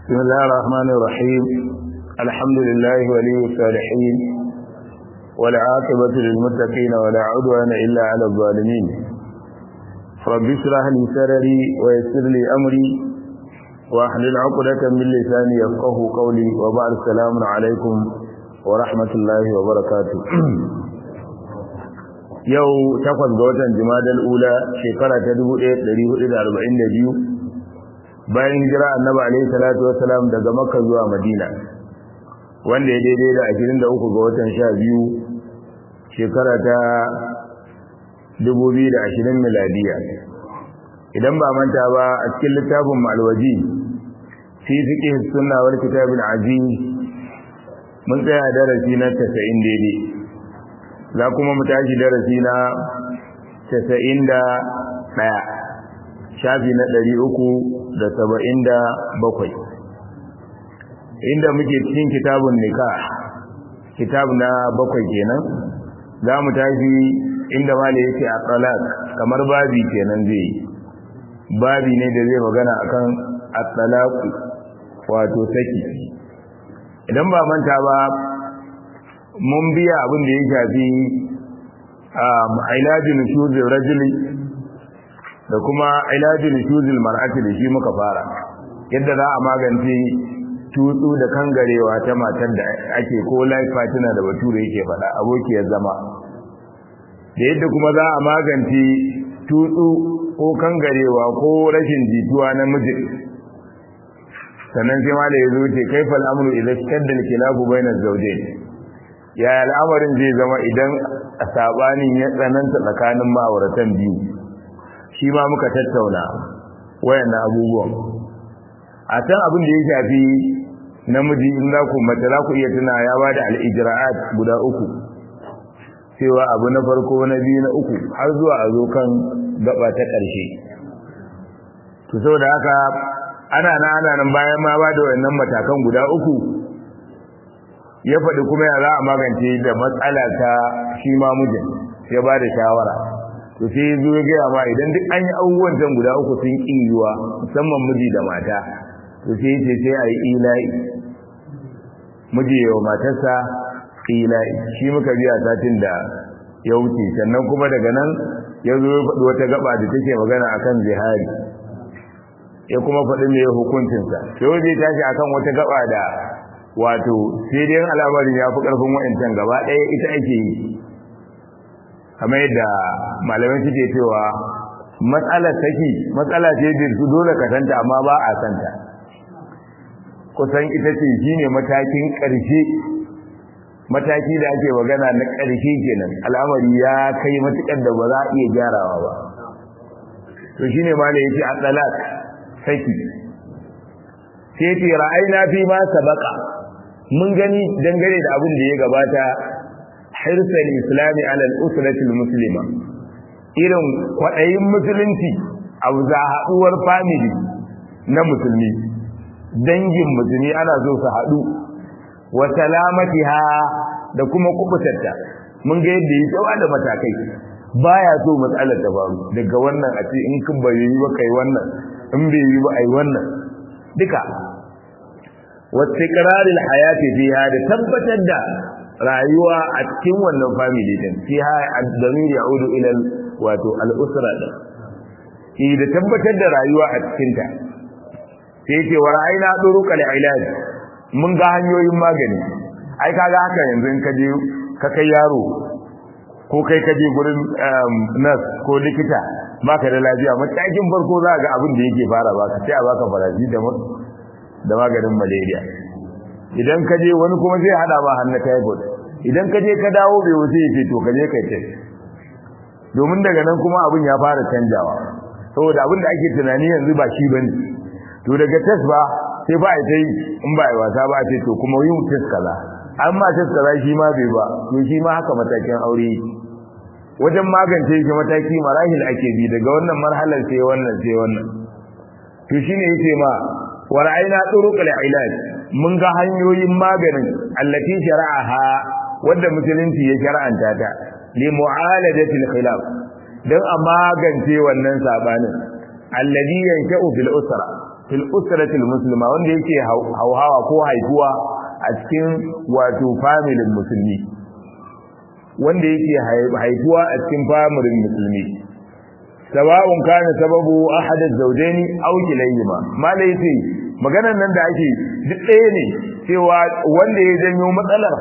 بسم الله الرحمن الرحيم الحمد لله ولي الصالحين والعاقبة للمتقين ولا عدوان إلا على الظالمين رب اشرح لي سرري ويسر لي أمري واحلل عقدة من لساني يفقه قولي وبعد السلام عليكم ورحمة الله وبركاته yau takwas ga watan jimadal ula shekara ta 1442 bayan hijira annabi alaihi salatu wassalam daga makka zuwa madina wanda ya daidai da 23 ga watan 12 shekara ta 2020 miladiya idan ba manta ba a cikin littafin malwaji fi fiqh sunna wal kitab al aziz mun tsaya darasi na 90 daidai za kuma mu tashi darasi na 91 shafi na 377 inda muke cikin kitabun nikah kitab na bakwai kenan za mu tashi inda mali yake a talaq kamar babi kenan zai babi ne da zai magana akan at-talaq wato saki idan ba manta ba mun biya abin da ya shafi ilajin shuzil rajuli da kuma ilajin shuzil mar'ati da shi muka fara yadda za a magance tutsu da kangarewa ta matar da ake ko life partner da bature yake faɗa abokiyar zama da yadda kuma za a magance tutsu ko kangarewa ko rashin jituwa na mijin sannan sai ma da ya zo ce kaifal amru idan shadda kilabu bainar zawjain ya al'amarin zai zama idan a sabanin ya tsananta tsakanin ma'auratan biyu shi ma muka tattauna wayannan abubuwan a can abin da ya shafi namiji in za ku mace za ku iya tuna ya ba da al'ijira'at guda uku cewa abu na farko na biyu na uku har zuwa a zo kan gaba ta ƙarshe to saboda haka ana na ana nan bayan ma ba da wayannan matakan guda uku ya faɗi kuma ya za a magance da matsala ta shi ma mijin ya ba da shawara to sai ya zo ya gaya ma idan duk an yi abubuwan can guda uku sun ƙi yiwa musamman miji da mata to sai ce sai a yi ila'i miji yawa matarsa ila'i shi muka biya satin da ya wuce sannan kuma daga nan ya zo ya faɗi wata gaba da take magana akan zihari ya kuma faɗi mai hukuncinsa sai zai tashi akan wata gaba da wato sai dai al'amarin ya fi ƙarfin wa'ancan gaba ɗaya ita ake yi kamar yadda malamai suke cewa matsalar saki matsala ce da su dole ka santa amma ba a santa kusan ita ce shine matakin ƙarshe mataki da ake magana na ƙarshe kenan al'amari ya kai matuƙar da ba za a iya gyarawa ba to shine ma da yake a talak saki sai ce ra'ayna fi ma sabaqa mun gani dangane da abin da ya gabata hirsal islami ala al-usrati al-muslima irin kwadayin musulunci a za haduwar family na musulmi dangin musulmi ana so su hadu wa salamatiha da kuma kubutarta mun ga yadda yi tsawa da matakai baya so matsalar ta faru daga wannan a ce in kin bai yi ba kai wannan in bai yi ba ai wannan duka wastiqraril hayati fiha da tabbatar da rayuwa a cikin wannan family din fiha ad-damir ya'udu ila wato al-usra din eh da tabbatar da rayuwa a cikin ta sai ce wa ra'ayna duruqal ilaj mun ga hanyoyin magani ai kaga haka yanzu in ka je ka kai yaro ko kai ka je gurin nurse ko likita baka da lafiya matakin farko za ga abin da yake fara baka sai a baka faraji da da maganin malaria idan ka je wani kuma zai hada ma hannu typhoid idan ka je ka dawo bai wuce yace to ka je kai test domin daga nan kuma abin ya fara canjawa saboda abin da ake tunani yanzu ba shi bane to daga test ba sai ba ai tai in ba ai wasa ba ce to kuma yin test kaza amma test kaza shi ma bai ba to shi ma haka matakin aure wajen magance shi mataki marahil ake bi daga wannan marhalar sai wannan sai wannan to shine yace ma wa ra'ayna turuqal ilaj mun ga hanyoyin maganin allati shara'aha wanda musulunci ya shar'anta ta li mu'alajati al-khilaf dan a magance wannan sabanin alladhi yansha'u fil usra fil usrati muslima wanda yake hauhawa ko haifuwa a cikin wato family musulmi wanda yake haifuwa a cikin family musulmi sawa'un kana sababu ahad az-zawjayn aw kilayhima malai ce maganar nan da ake duk ɗaya ne cewa wanda ya janyo matsalar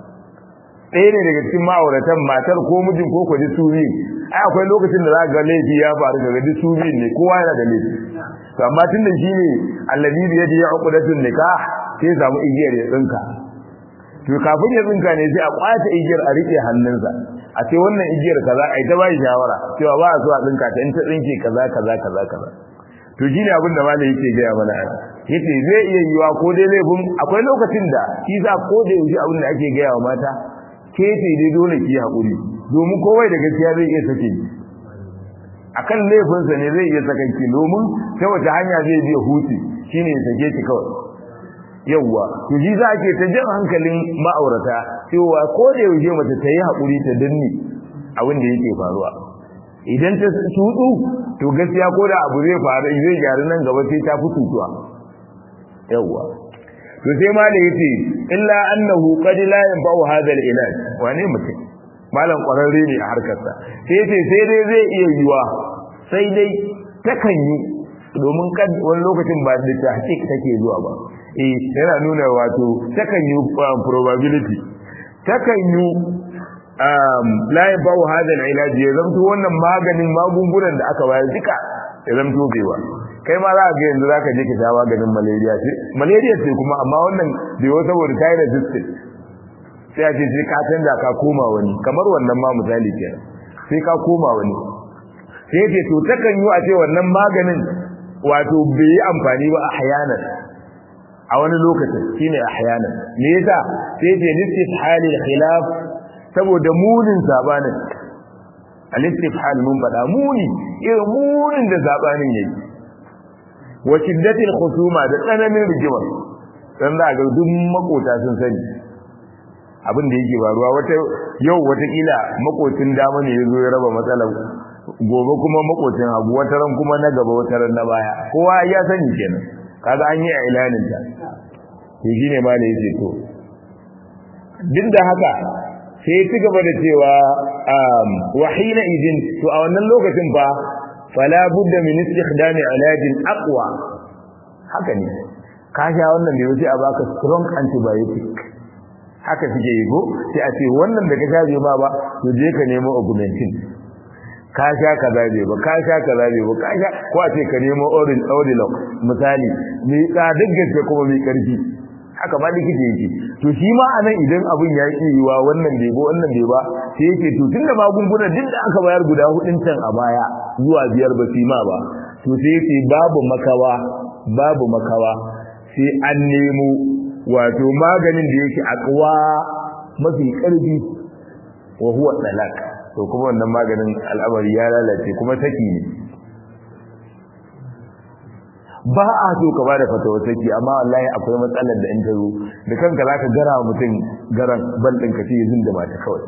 ɗaya ne daga cikin ma'auratan matar ko mijin ko kwaji su biyu ai akwai lokacin da za ga laifi ya faru daga duk su biyu ne kowa yana da laifi to amma tun da shi ne allazi bi yadi uqdatun nikah sai samu igiyar ya tsinka to kafin ya tsinka ne sai a kwace igiyar a rike hannunsa a ce wannan igiyar kaza ai ta bai shawara cewa ba a so a tsinka ta in ta tsinke kaza kaza kaza kaza to shi ne abin da malai yake gaya mana yace zai iya yiwa ko dai laifin akwai lokacin da shi za ko da yaushe abin da ake gaya wa mata ke ce dai dole ki haƙuri domin kowai da gaskiya zai iya sake ki akan laifinsa ne zai iya saka ki domin ta wace hanya zai biya hutu shine ya sake ki kawai yawwa to shi za ke ta jan hankalin ma'aurata cewa ko da yaushe mace ta yi haƙuri ta danne abin da yake faruwa idan ta tutu to gaskiya ko da abu zai faru zai gyaru nan gaba sai ta fi tutuwa yawwa to sai ma da yace illa annahu qad la yanfa'u hadha al-ilaj wane mutum malam kwararre ne a harkarsa sai yace sai dai zai iya yiwa sai dai takan yi domin kad wani lokacin ba da tahqiq take zuwa ba eh yana nuna wato takan yi probability takan yi um la yanfa'u hadha al-ilaj ya zamto wannan maganin magungunan da aka bayar duka ya zamto bewa kai ma za a ga yanzu zaka je ka sha maganin malaria ce malaria ce kuma amma wannan bai wata saboda ta yi resistant sai a ce sai ka canza ka koma wani kamar wannan ma misali ke sai ka koma wani sai ce to takan yi a ce wannan maganin wato bai yi amfani ba a hayanan a wani lokacin shine a hayanan me yasa sai ce listifhalil khilaf saboda munin sabanin al-istifhal mun faɗa muni irin munin da sabanin yake wa shiddatil khusuma da tsananin rigima dan za ga duk makota sun sani abin da yake faruwa wata yau wata kila makocin dama ne yazo ya raba matsalar gobe kuma makocin hagu wata ran kuma na gaba wata ran na baya kowa ya sani kenan kaga an yi a ilanin ta to shine ma ne yake to duk da haka sai ya ci gaba da cewa wa hina idin to a wannan lokacin fa fala budda min istikhdam ilaj aqwa haka ne ka sha wannan da yace a baka strong antibiotic haka suke yi go sai a ce wannan da ka sha bai ba ba to je ka nemo augmentin ka sha kaza bai ba ka sha kaza bai ba ka sha ko a ce ka nemo orin audilock misali mai tsadar gaske kuma mai karfi haka ma likita yake to shi ma anan idan abin ya yi yiwa wannan bai ba wannan bai ba sai yake to tunda magunguna duk da aka bayar guda hudun can a baya zuwa biyar ba ma ba to sai yake babu makawa babu makawa sai an nemo wato maganin da yake akwa mafi karfi wa huwa talak to kuma wannan maganin al'amari ya lalace kuma saki ne ba a so ka bada fatawa saki amma wallahi akwai matsalar da in ta zo da kanka zaka gara wa mutum garan ban din ka ce yin da mata kawai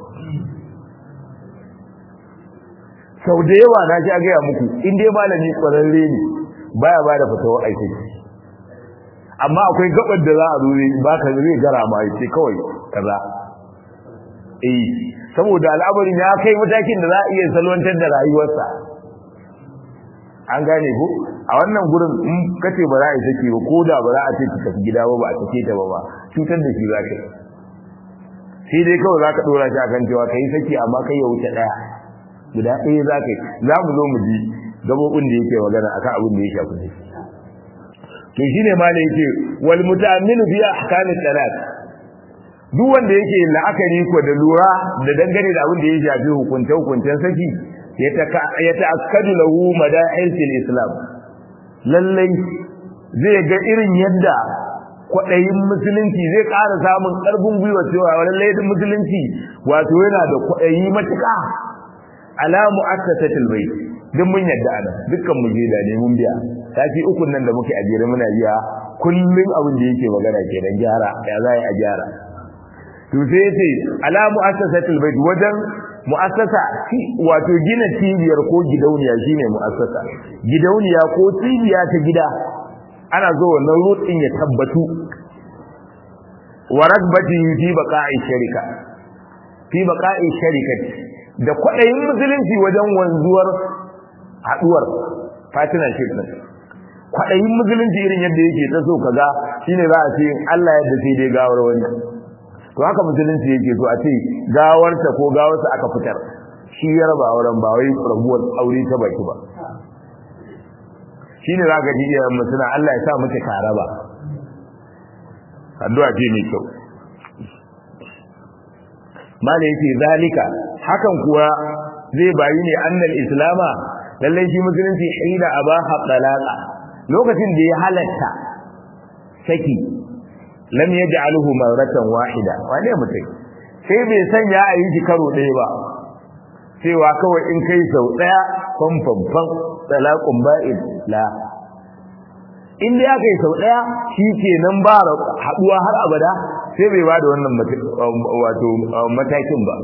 sau da yawa na ji a gaya muku in dai malami kwararre ne baya bada fatawa aiki amma akwai gabar da za a zo ba ka zai gara ma ya ce kawai kaza eh saboda al'amarin ya kai matakin da za a iya salwantar da rayuwarsa an gane ko a wannan gurin in kace ba za a yi sake ba ko da ba za a ce ki tafi gida ba ba a sake ta ba ba cutar da shi za ka sai dai kawai za ka dora shi akan cewa kai sake amma kai ya wuce daya guda ɗaya za ka yi za mu zo mu ji gabobin da yake magana akan abin da ya shafi ne to shine ma da yake wal muta'ammilu fi ahkamit talaq duk wanda yake la'akari ko da lura da dangane da abin da ya shafi hukunce hukuncen saki ya ta'akkadu lahu madahilil islam lallai zai ga irin yadda kwaɗayin musulunci zai ƙara samun ƙarfin gwiwa cewa lallai musulunci wato yana da kwaɗayi matuƙa ala mu'assasatil bayt duk mun yadda ana dukkan mu je da ne mun biya sati uku nan da muke ajere muna biya kullun abin da yake magana kenan gyara ya za a gyara to sai yace ala mu'assasatil bayt wajen mu'assasa wato gina cibiyar ko gidauniya shine mu'assasa gidauniya ko cibiya ta gida ana zo wannan root din ya tabbatu wa ragbati fi baqa'i sharika fi baqa'i sharikati da kwadayin musulunci wajen wanzuwar haduwar fatina shi din kwadayin musulunci irin yadda yake ta so kaga shine za a ce Allah yadda sai dai gawar wani to haka musulunci yake so a ce gawarta ko gawarsa aka fitar shi ya raba auren ba wai rabuwar aure ta baki ba shine za ka ji iyayen mu suna Allah ya sa muke karaba addu'a ce mai kyau mala yake zalika hakan kuwa zai bayi ne annal islama lallai shi musulunci hina abaha talaqa lokacin da ya halatta saki lam yaj'aluhu marratan wahida wane mutai sai bai sanya a yi shi karo ɗaya ba cewa kawai in kai sau ɗaya fanfanfan talaqun ba'id la in dai aka yi sau ɗaya shi ke nan ba haɗuwa har abada sai bai ba da wannan wato matakin ba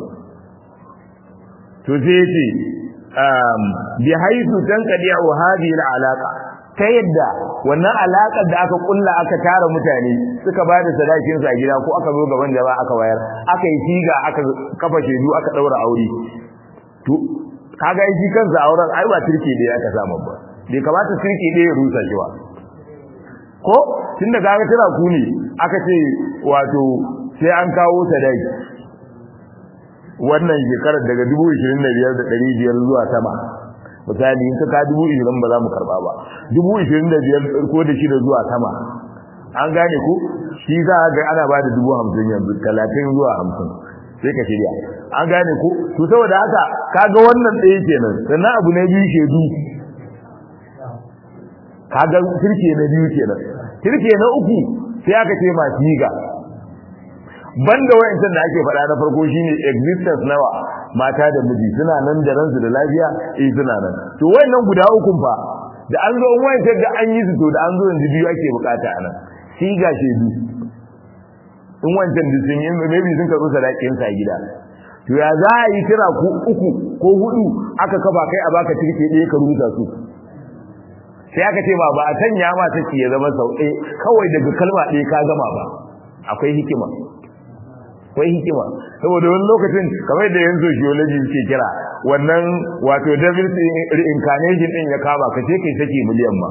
to sai ce bi haisu tan kadiya wa hadhihi al'alaqa ta yadda wannan alaƙar da aka kulla aka tara mutane suka ba da sadakin su a gida ko aka zo gaban jama'a aka wayar aka yi siga aka kafa shedu aka daura aure to kaga shi kansa auren ai ba turke da aka samu ba bai kamata turke da ya rusa shi ba ko tunda kaga tana ku ne aka ce wato sai an kawo sadaki wannan shekarar daga 25,500 zuwa sama misali in ka ka 20,000 ba za mu karba ba 25,000 ko da shida zuwa sama an gane ku shi za a ga ana ba da 50,000 yanzu 30 zuwa 50 sai ka shirya an gane ku to saboda haka kaga wannan ɗaya kenan sannan abu na biyu shedu kaga turke na biyu kenan turke na uku sai aka ce masu yiga banda wayancan da ake faɗa na farko shine existence nawa mata da miji suna nan da ransu da lafiya eh suna nan to wayannan guda uku fa da an zo in wayancan da an yi su to da an zo yanzu biyu ake bukata anan siga shedu in wancan da sun yi maybe sun karɓi sadakin sa gida to ya za a yi kira ku uku ko hudu aka kafa kai a baka tirke ɗaya ka rusa su sai aka ce ba ba a sanya ma take ya zama sau ɗaya kawai daga kalma ɗaya ka gama ba akwai hikima akwai hikima saboda wani lokacin kamar da yan sociology ke kira wannan wato devil's reincarnation din ya kama ka ce kai sake miliyan ma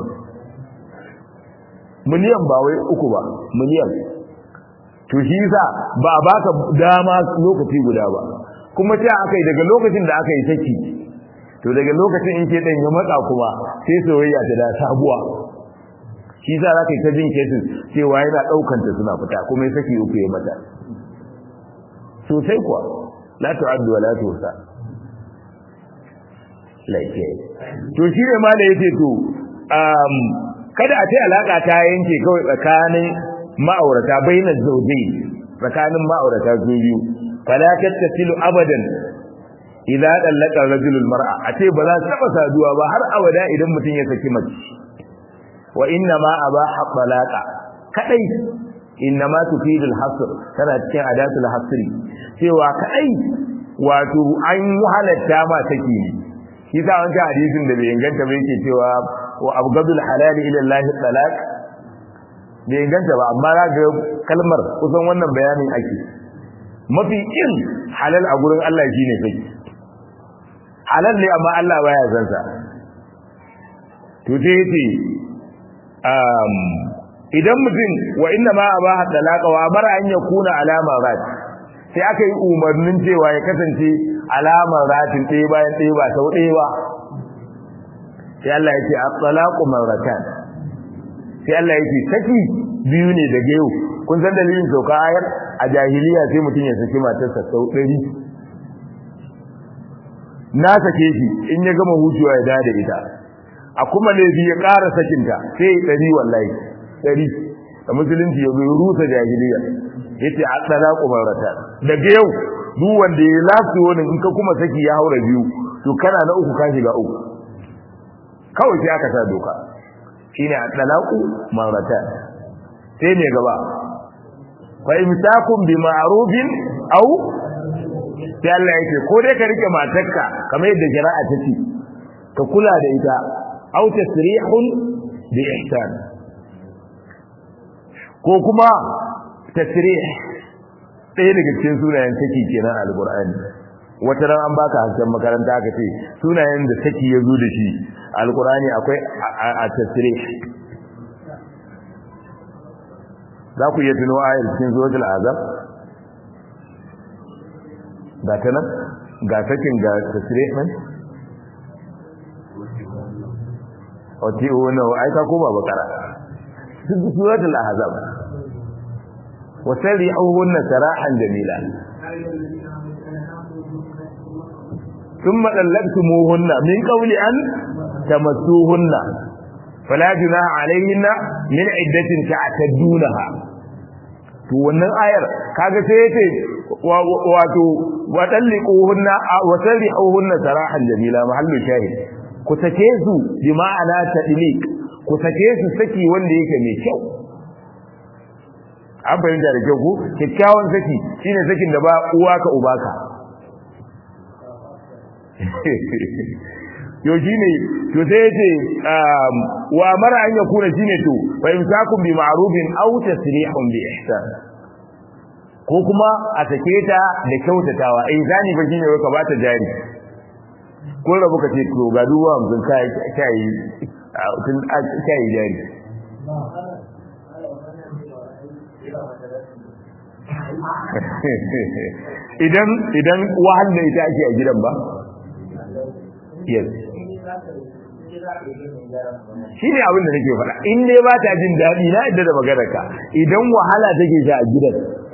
miliyan ba wai uku ba miliyan to shi yasa ba a baka dama lokaci guda ba kuma ta akai daga lokacin da aka yi saki to daga lokacin in ke dan ya matsa kuma sai soyayya ta da sabuwa shi yasa zaka yi ta jin cases cewa yana daukan ta suna fita kuma ya saki uku ya mata sosai kuwa la tu'addu wa la tusa laike to shi ne ma da yake to um kada a ce alaka ta yanke kawai tsakanin ma'aurata bainaz zawjayn tsakanin ma'aurata su biyu fala tattasilu abadan idza dallaka rajulul mar'a a ce ba za su taba saduwa ba har abada idan mutum ya saki mace wa inna ma abaha talaqa kadai inna ma tufidul hasr tana cikin adatul hasri cewa kadai wato an halatta ma take ne shi sa wancan hadisin da bai inganta ba yake cewa wa abgadul halali ila Allah talaq bai inganta ba amma za ga kalmar kusan wannan bayanin ake mafi kin halal a gurin Allah shine kai halal ne amma Allah baya san sa to sai yace um idan mutum wa inna ma abaha talaqa wa amara an yakuna alama rat sai aka yi umarnin cewa ya kasance alamar ratin ɗaya bayan ɗaya ba sau ɗaya ba sai Allah ya ce at-talaqu marratan sai Allah ya ce saki biyu ne daga yau kun san dalilin sauka ayar a jahiliya sai mutum ya saki matarsa sau ɗari na sake shi in ya gama hutuwa ya dada ita a kuma laifi ya ƙara sakinta sai ya ɗari wallahi ɗari da musulunci ya bai rusa jahiliya ya ce a ɗala ƙumarata daga yau duk wanda ya lafi wani in ka kuma saki ya haura biyu to kana na uku ka shiga uku kawai sai aka sa doka shine a ɗalaƙu marata sai ne gaba fa imsakun bi ma'rufin aw sai Allah yake ko dai ka rike matarka kamar yadda shari'a ta ce ka kula da ita aw tasrihun bi ihsan ko kuma tasrih ɗaya daga cikin sunayen saki kenan alqur'ani wata ran an baka hasken makaranta aka ce sunayen da saki ya zo da shi alqur'ani akwai a tasrih za ku iya tuno ayar cikin suratul azab ga ta nan ga sakin ga tasrih nan wace wani ai ka koma bakara suratul ahzab wa sari'uhunna sarahan jamila thumma dallaqtumuhunna min qawli an tamassuhunna fala junaha alayhinna min iddatin ta'taddunaha to wannan ayar kaga sai yace wato wa talliquhunna wa sari'uhunna sarahan jamila mahallu shahid ku sake su bi ma'ana tadliq ku sake su saki wanda yake mai kyau an fahimta da kyau ko kyakkyawan saki shine sakin da ba uwa ka uba ka yo shine to sai yace wa mara an yakuna shine to fa imsakum bi ma'rufin aw tasrihun bi ihsan ko kuma a sake ta da kyautatawa ai zani ba shine ka bata jari ko rabu ka ce to ga duwa mun kai kai tun kai jari idan idan wahal da ita ake a gidan ba yes shi ne abin da nake faɗa in dai ba ta jin daɗi na yadda da maganarka idan wahala take sha a gidan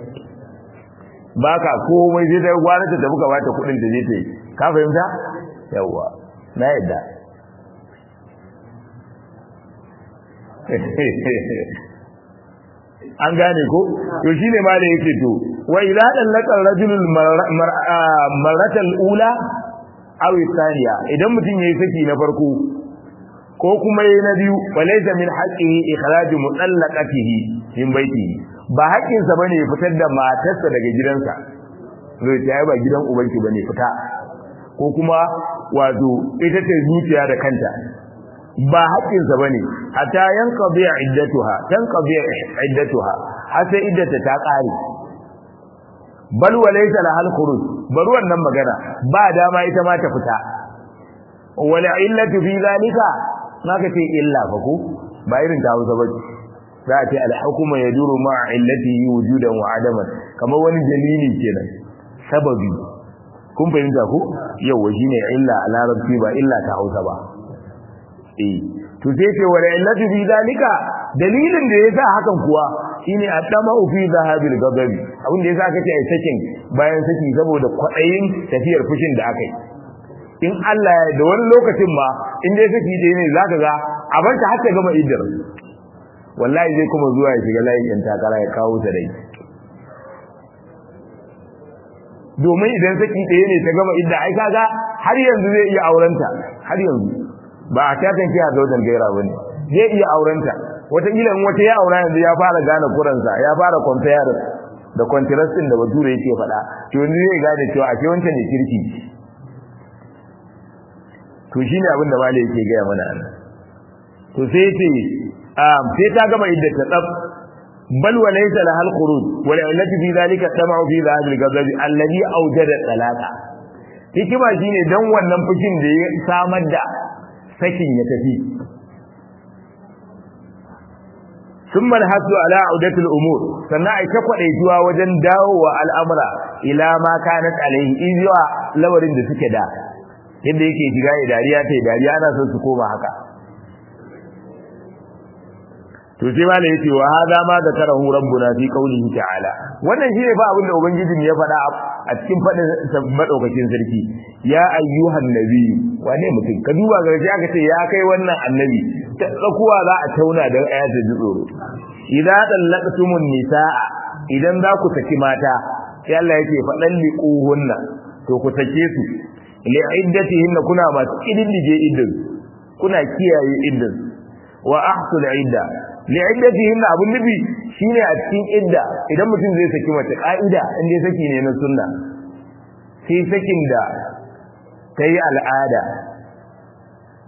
ba ka komai zai dai gwana ta tafi ka bata kuɗin da zai ta yi ka fahimta yawwa na yadda an gane ko to shine ma da yake to wa idza dallaka rajulul marratal ula aw thaniya idan mutum yayi saki na farko ko kuma yayi na biyu walaysa min haqqihi ikhraj mutallaqatihi min baitihi ba haƙƙin sa bane ya fitar da matarsa daga gidansa zai ta ba gidan ubanki bane fita ko kuma wato ita ce zuciya da kanta ba haƙƙinsa bane hatta yanqadi iddatuha tanqadi iddatuha har sai iddata ta ƙare bal walaysa lahal khuruj bar wannan magana ba dama ita ma ta fita wala illatu fi zalika maka ce illa fa ko ba irin ta Hausa ba za a ce al-hukmu yaduru ma illatihi wujudan wa adaman kamar wani dalili kenan sababi kun fahimta ko yawa shine illa a larabci ba illa ta Hausa ba eh to sai ce wala illatu fi zalika dalilin da yasa hakan kuwa shine atama fi zahabil ghadabi abin da yasa kace ai sakin bayan saki saboda kwadayin tafiyar fushin da akai in Allah ya da wani lokacin ma in dai saki dai ne zaka ga a bar ta har ta gama iddar wallahi zai kuma zuwa ya shiga layin yan takara ya kawo ta dai domin idan saki ɗaya ne ta gama idda ai kaga har yanzu zai iya aurenta har yanzu ba a tatan kiya zaujan gaira bane zai iya aurenta wataƙila in wata ya aura yanzu ya fara gane kuransa ya fara compare da contrasting da bature yake faɗa to yanzu zai gane cewa a ce wancan ne kirki to shine abin da malai yake gaya mana anan to sai ce sai ta gama idda ta tsaf bal wa laysa lahal khuruj wal illati fi dhalika tamau fi dhahab al ghadab alladhi awjada talaqa hikima shine dan wannan fushin da ya samar da sakin ya tafi ثم الحث على عودة الأمور sannan ai ta kwadaituwa wajen dawowa al'amura ila ma kanat alaihi izuwa lawarin da suke da yadda yake shiga ya dariya ta dariya ana son su koma haka to sai malai yace wa hada ma zakarahu rabbuna fi qawlihi ta'ala wannan shine fa abin da ubangiji ya faɗa a cikin faɗin madaukakin sarki ya ayyuhan nabi wane mutum ka duba ga shi aka ce ya kai wannan annabi ta tsakuwa za a tauna dan aya ta ji tsoro idza dallaqtumun nisaa idan za ku saki mata sai Allah yake faɗan liquhunna to ku sake su li iddatihinna kuna masu iddige iddin kuna kiyaye iddin wa ahsul idda li iddatihinna abun nabi shine a cikin idda idan mutum zai saki mace ka'ida in dai saki ne na sunna sai sakin da kai al'ada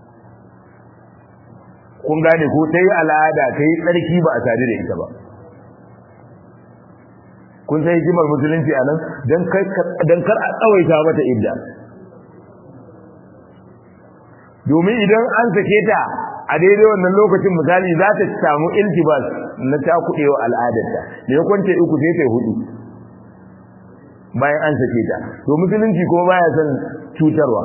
kun gane ko ta yi al'ada ta yi tsarki ba a sadu da ita ba kun san hikimar musulunci a nan don kar a tsawaita mata idda domin idan an sake ta a daidai wannan lokacin misali za ta samu iltibas na takuɗewa al'adarta da ya kwance uku sai ta hudu bayan an sake ta to musulunci kuma baya son cutarwa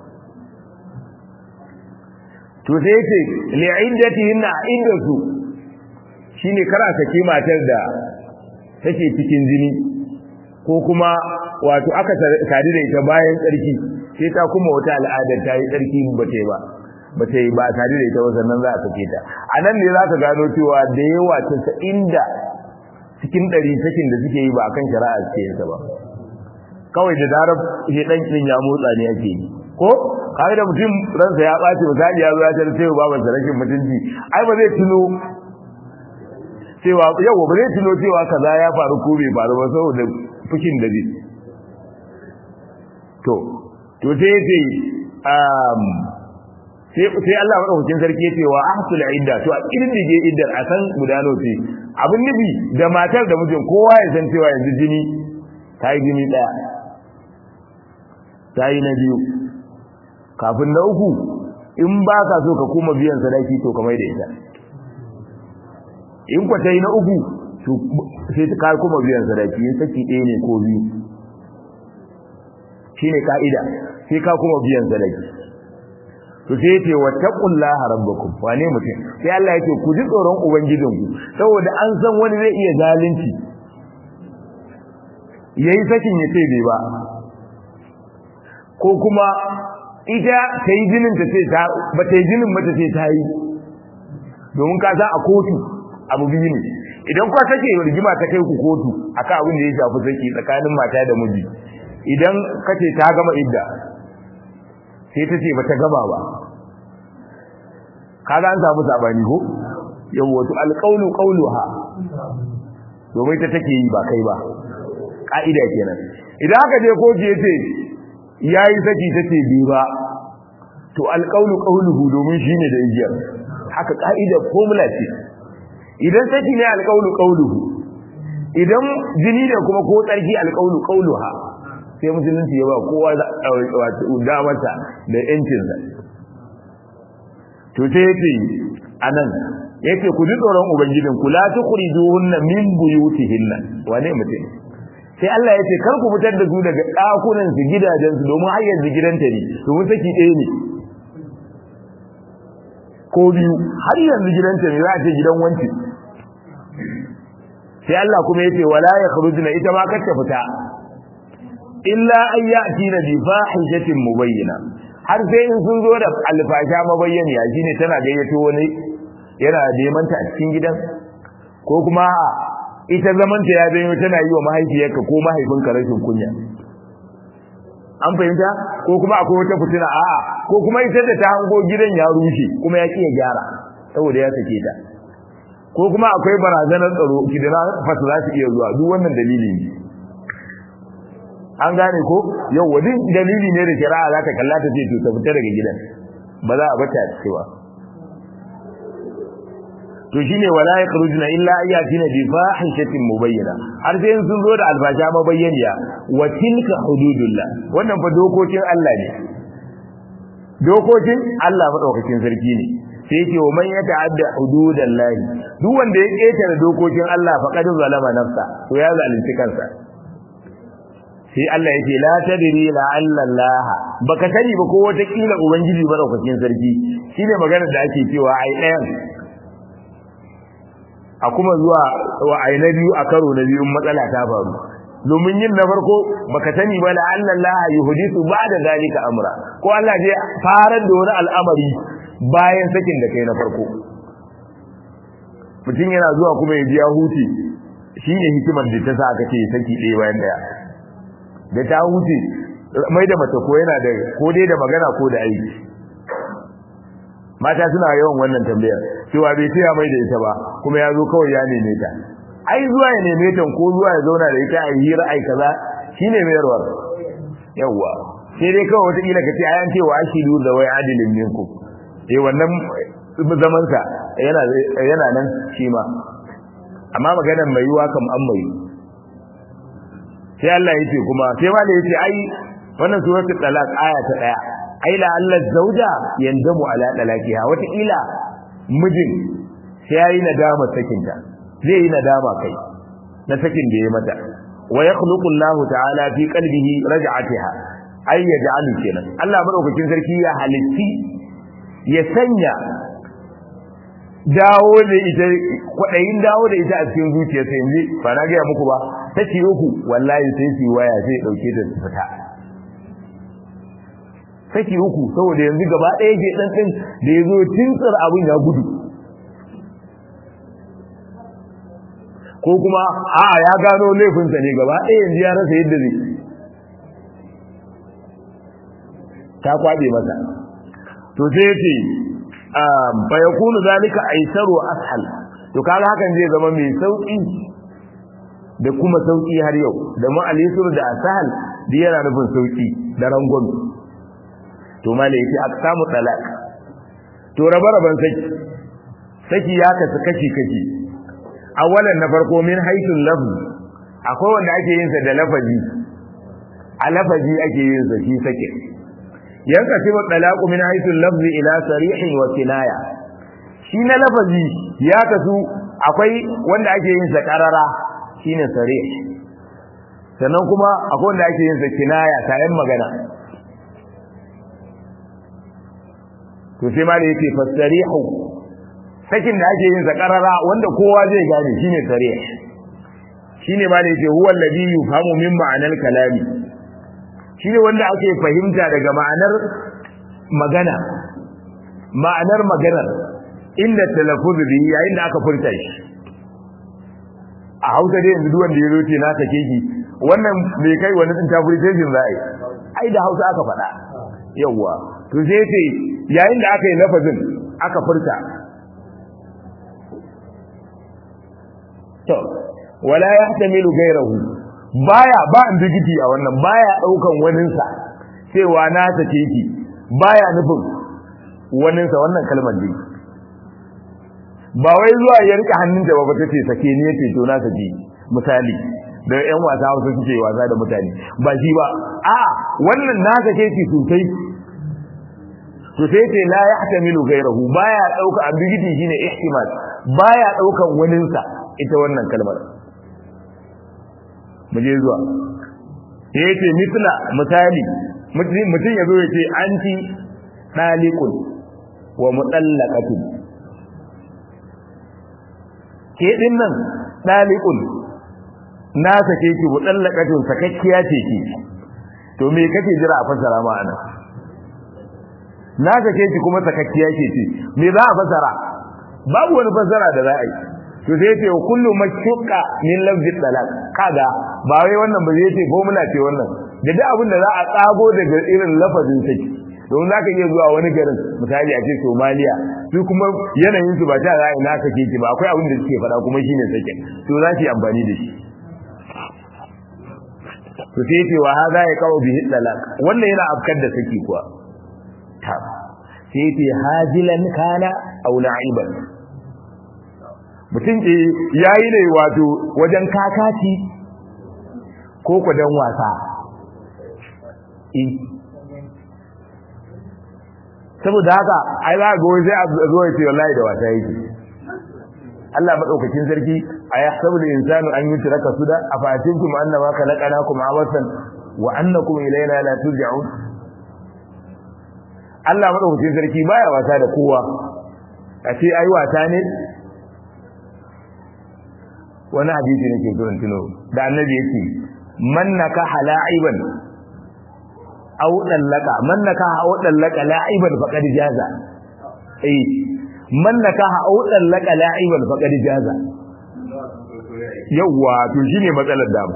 to sai yace li'iddatihin iddatu shine kara sake matar da take cikin jini ko kuma wato aka sadu da ita bayan tsarki sai ta kuma wata al'adar ta yi tsarki ba ta yi ba ba ta yi ba a sadu da ita ba sannan za a sake ta a nan ne za ka gano cewa da yawa ta inda cikin ɗari sakin da suke yi ba akan shari'a suke yin ba kawai da zarar shedan din ya motsa ne ake yi ko kai da mutum ransa ya ɓaci misali ya zo ya tar sai baban sa rashin mutunci ai ba zai tuno cewa yau ba zai tuno cewa kaza ya faru ko bai faru ba saboda fushin da zai to to sai yace um sai sai Allah madaukakin sarki yace wa ahsul idda to a kirdige iddar a san gudano ce abin nufi da matar da mijin kowa ya san cewa yanzu jini ta yi jini daya ta yi na biyu kafin na uku in ba ka so ka kuma biyan sadaki to kamar da ita in kwa ta yi na uku to sai ka kuma biyan sadaki in saki ɗaya ne ko biyu shi ne ka'ida sai ka kuma biyan sadaki to sai ya ce wa taqullaha rabbakum wane mutum sai Allah ya ce ku ji tsoron ubangijinku saboda an san wani zai iya zalunci yayi sakin ya ce bai ba ko kuma ita ta yi jinin ta ce ta ba ta yi jinin mata ce ta yi domin ka san a kotu abu biyu ne idan kwa sake rigima ta kai ku kotu akan abin da ya shafi saki tsakanin mata da miji idan ka ce ta gama idda sai ta ce ba ta gama ba kaga an samu sabani ko yawo to alqawlu qawluha domin ta take yi ba kai ba ka'ida kenan idan aka je kotu yace yayi saki tace bi ba to alqawlu qawluhu domin shine da igiyar haka ka'idar formula ce idan saki ne alqawlu qawluhu idan jini ne kuma ko tsarki alqawlu qawluha sai musulunci ya ba kowa damarsa da yancinsa to sai yace anan yace ku ji tsoron ubangijin ku la tukhrijuhunna min buyutihinna wane mutum sai Allah yace kar ku fitar da su daga dakunan su gidajen su domin har yanzu gidanta ne domin saki ɗaya ne ko biyu har yanzu gidanta ne za a ce gidan wanci sai Allah kuma yace wala yakhrujuna ita ma kar ta fita illa an ya'tina bi fahishatin mubayyana har sai in sun zo da alfasha mabayyaniya shine tana gayyato wani yana neman ta a cikin gidan ko kuma ita zamanta ya zanyo tana yi wa mahaifiyarka ko mahaifinka rashin kunya an fahimta ko kuma akwai wata fitina a'a ko kuma ita da ta hango gidan ya rushe kuma ya kiya gyara saboda ya sake ta ko kuma akwai barazanar tsaro kidana fasa za su iya zuwa duk wannan dalili ne an gane ko yau wani dalili ne da shari'a za ta kalla ta ce to ta fita daga gidan ba za a bata cewa to shine wala yakhrujuna illa ayatina bi fahishatin mubayyana har sai sun zo da alfasha mabayyaniya wa tilka hududullah wannan fa dokokin Allah ne dokokin Allah madaukakin sarki ne sai yake wa man yata'adda hududallahi duk wanda ya ketare dokokin Allah faqad zalama nafsa to ya zalunci kansa sai Allah yake la tadri la alla Allah baka sani ba ko wata kila ubangiji madaukakin sarki shine maganar da ake cewa ai ɗayan a kuma zuwa wa ai na biyu a karo na biyu matsala ta faru domin yin na farko baka sani ba la alla Allah yuhdithu ba'da zalika amra ko Allah zai farar da wani al'amari bayan sakin da kai na farko mutum yana zuwa kuma ya ji ya huce shine hikimar da ta sa aka ce saki ɗaya bayan ɗaya da ta huce mai da mace ko yana da ko dai da magana ko da aiki mata suna yawan wannan tambayar cewa bai taya mai da ita ba kuma ya zo kawai ya neme ta ai zuwa ya neme ta ko zuwa ya zauna da ita a hira ai kaza shine mayarwar yawwa sai dai kawai wata kila kace ayan cewa ashidu da wai adilin minku eh wannan zaman sa yana yana nan shi ma amma maganar mai yiwa kam an mai sai Allah yace kuma sai ma da yace ai wannan suratul talaq aya ta daya ai la Allah zauja yandamu ala talaqiha wata ila mijin sai yayi nadama sakinta zai yi nadama kai na sakin da ya mata wa yakhluqu Allah ta'ala fi qalbihi raj'atiha ay yaj'alu kenan Allah madaukakin sarki ya halitti ya sanya dawo da ita kwadayin dawo da ita a cikin zuciyarsa yanzu ba na ga muku ba take uku wallahi sai su waya sai dauke ta fita take uku saboda yanzu gaba ɗaya ke dan din da yazo tintsar abin ya gudu ko kuma a ya gano laifinsa ne gaba ɗaya yanzu ya rasa yadda zai ta kwabe masa to sai yace fa yakunu zalika aisaru wa ashal to kaga hakan zai zama mai sauki da kuma sauki har yau da mu alisur da asal da yana nufin sauki da rangon to malai yace aksamu talaq to rabe-raben saki saki ya kasu kashi kashi awalan na farko min haithul lafz akwai wanda ake yin sa da lafazi a lafazi ake yin sa shi sake yanka sibu talaqu min haithul lafz ila sarihin wa kinaya shi na lafazi ya kasu akwai wanda ake yin sa karara shine sarih sannan kuma akwai wanda ake yin sa kinaya tayin magana to sai ma da yake fasarihu sakin da ake yin sa karara wanda kowa zai gane shine sarih shine ma da yake huwa alladhi yufhamu min ma'anal kalami shine wanda ake fahimta daga ma'anar magana ma'anar maganar inda talaffuz bi yayin da aka furta shi a Hausa dai yanzu duwanda ya zoce na sake ki wannan mai kai wani interpretation za a yi ai da Hausa aka faɗa yawwa to sai ce yayin da aka yi lafazin aka furta to wala yahtamilu ghayrahu baya ba ambiguity a wannan baya daukan waninsa cewa na take ki baya nufin waninsa wannan kalmar dai ba wai zuwa ya rika hannunta ba ta ce sake ne yace to na sake misali da ƴan wasa Hausa suke wasa da mutane ba shi ba a wannan na sake ki sosai to sai ce la yahtamilu ghayrahu baya dauka ambiguity shine ihtimal baya daukan waninsa ita wannan kalmar mu je zuwa sai ce misla misali mutum ya zo ya ce anti dalikun wa mutallaqatun ke din nan dalikun na sake ki mutallaqatun sakakkiya ce ki to me kake jira a fasara ma ana na sake ki kuma sakakkiya ce ce me za a fasara babu wani fasara da za a yi to sai ce kullu mashqa min lafzi talaq kaga ba wai wannan ba zai ce formula ce wannan da duk abin da za a tsago daga irin lafazin saki don zaka iya zuwa wani garin misali a ce Somalia su kuma yanayin su ba ta za a naka ke ki ba akwai abin da suke faɗa kuma shine sake to za ki amfani da shi to sai ce wa hada ya kawo bihi talaq wannan yana afkar da saki kuwa ta sai ce hajilan kana aw na'iban mutum ke yayi ne wato wajen kakaci ko kudan wasa saboda haka ai za ga sai a zo ya ce wallahi da wasa yake Allah madaukakin sarki a yahsabu al-insanu an yutraka suda afatinkum annama khalaqnakum abasan wa annakum ilayna la turja'un Allah madaukakin sarki baya wasa da kowa a ce ai wasa ne wani hadisi ne ke so in tuno da annabi yake man nakaha la'iban aw dallaka man nakaha aw dallaka la'iban faqad jaza eh man nakaha aw dallaka la'iban faqad jaza yawa to shine matsalar da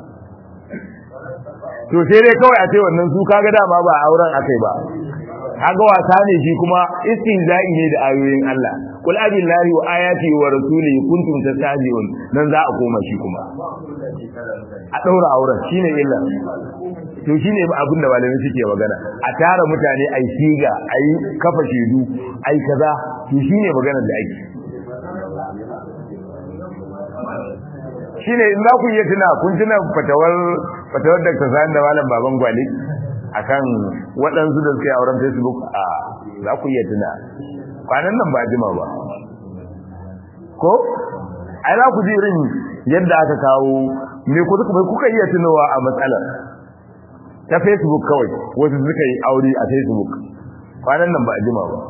to sai dai kawai a ce wannan su kaga dama ba auren akai ba kaga wasa ne shi kuma istinza'i ne da ayoyin Allah kul abillahi wa ayati wa rasulihi kuntum tastahzi'un nan za a koma shi kuma a daura auren shine illa to shine abin da malamai suke magana a tara mutane ai siga ai kafa shedu ai kaza to shine maganar da ake shine in za ku iya tuna kun tuna fatawar fatawar Dr. Sani da Malam Baban Gwale akan waɗansu da suke auren Facebook a za ku iya tuna kwanan nan ba jima ba ko ai za ku ji irin yadda aka kawo me ku kuka iya tunowa a matsalar ta Facebook kawai wasu suka yi aure a Facebook kwanan nan ba jima ba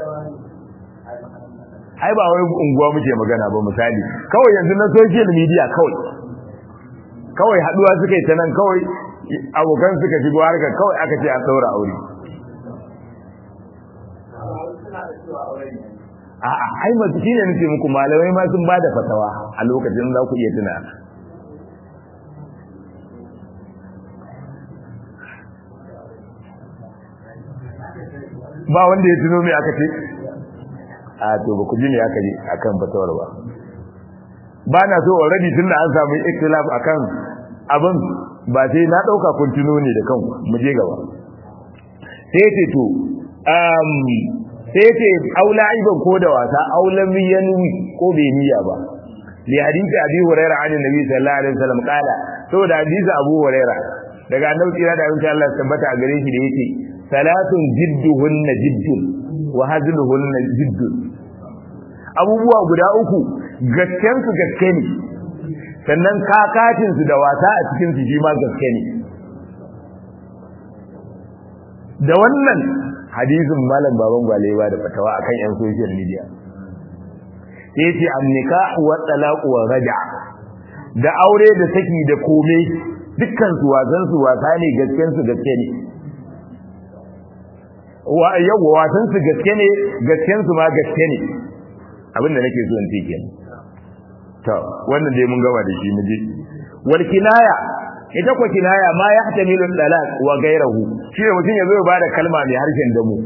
ai ba wai unguwa muke magana ba misali kawai yanzu na social media kawai kawai haduwa suka yi ta nan kawai abokan suka shigo harkar kawai aka ce an daura aure a'a ai masu shine nake muku malamai ma sun bada fatawa a lokacin za ku iya tuna ba wanda ya tuno me aka ce a to ba ku ji me aka ji akan fatawar ba ba na so already tunda an samu ikhtilaf akan abin ba sai na dauka kun tuno ne da kanku mu je gaba sai ce to um sai ce aula iban ko da wasa aulan yanwi ko bai niyya ba li hadisi abi hurairah an nabi sallallahu alaihi wasallam kala saboda hadisi abu hurairah daga annabi kira da insha Allah tabbata a gare shi da yake salatun jidduhunna jiddun wa hazluhunna jiddun abubuwa guda uku gasken su gaske ne sannan kakacin su da wasa a cikin su shi ma gaske ne da wannan hadisin malam baban gwale ba da fatawa akan yan social media sai ce an nikah wa talaq wa raja da aure da saki da kome dukkan su wasan su wasa ne gasken su gaske ne wa yawa wasan su gaske ne gasken su ma gaske ne abinda nake so in ce kenan to wannan dai mun gama da shi mu je wal kinaya ita ko kinaya ma ya hatamilu dalal wa gairahu shi ne mutum yazo ya bada kalma mai harshen damu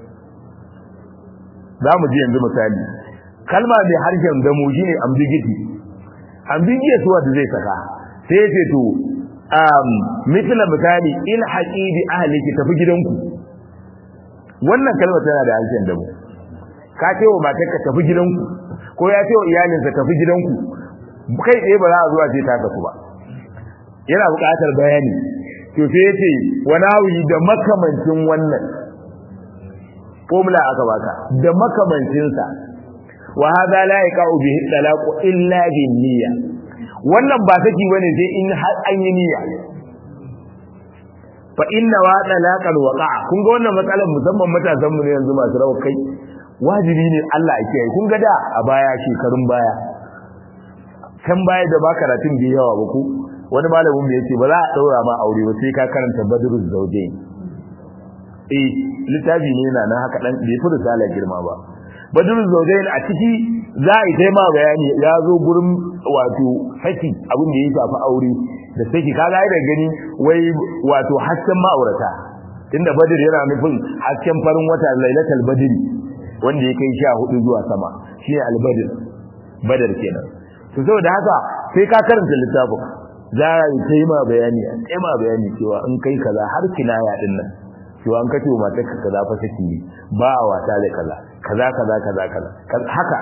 za mu ji yanzu misali kalma mai harshen damu shine ambiguity ambiguous wanda zai saka sai ce to um misala misali in haqidi ahliki tafi gidanku wannan kalma tana da harshen damu ka ce wa matarka tafi gidanku ko ya ce wa iyalinsa tafi gidanku kai tsaye ba za a zuwa ce ta tafi ba yana buƙatar bayani to sai yace wani hawi da makamancin wannan formula aka baka da makamancin sa wa hadha la yaqau bihi talaq illa bin niyya wannan ba saki bane sai in har an yi niyya fa inna wa talaqal waqa'a kun ga wannan matsalar musamman matasan mu ne yanzu masu rawa kai wajibi ne Allah ya kiyaye kun ga da a baya shekarun baya kan baya da ba karatun bi yawa ba ku wani malamin mu yace ba za a daura ma aure ba sai ka karanta badrul zawjain eh littafi ne yana nan haka dan bai fi risala girma ba badrul zawjain a ciki za a yi ta ma bayani ya zo gurin wato saki abin da ya shafi aure da saki kaga da gani wai wato hasken ma'aurata tunda badr yana nufin hasken farin wata lailatul badri wanda ya kai 14 zuwa sama shine al-badr badar kenan to saboda haka sai ka karanta littafin za a yi ta yi ma bayani a ta ma bayani cewa in kai kaza har kinaya din nan cewa an kace wa matar ka kaza fa saki ne ba a wata da kaza kaza kaza kaza kaza haka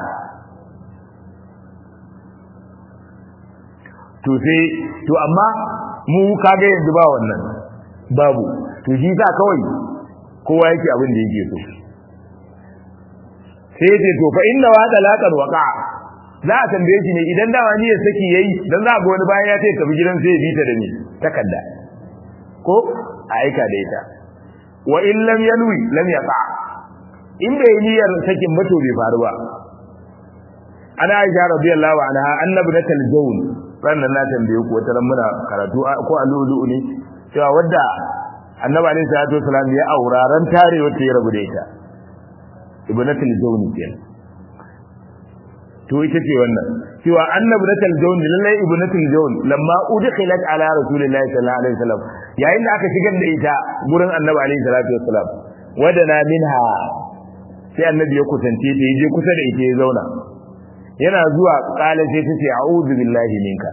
to sai to amma mu kaga yanzu ba wannan babu to shi sa kawai kowa yake abin da yake so sai ce to fa inna wa talaqal waqa'a za a tambaye shi ne idan dawa ni ya saki yayi dan za ga wani bayan ya ce tafi gidan sai ya bita da ni takarda ko a aika da ita wa in lam yanwi lam yaqa in bai niyyar sakin ba to bai faru ba ana aisha radiyallahu anha annabnatul jawn sannan na tambaye ku wata muna karatu ko alulu ne cewa wadda annabi alaihi salatu wasalam ya auraran tare wata ya rabu da ita ibnatul jawn kenan to ita ce wannan cewa annabi natal jawn lallai ibnatul jawn lamma udkhilat ala rasulillahi sallallahu alaihi wasallam yayin da aka shigar da ita gurin annabi alaihi salatu wasallam wadana minha sai annabi ya kusance ta yaje kusa da ita ya zauna yana zuwa kala sai ta ce a'udhu billahi minka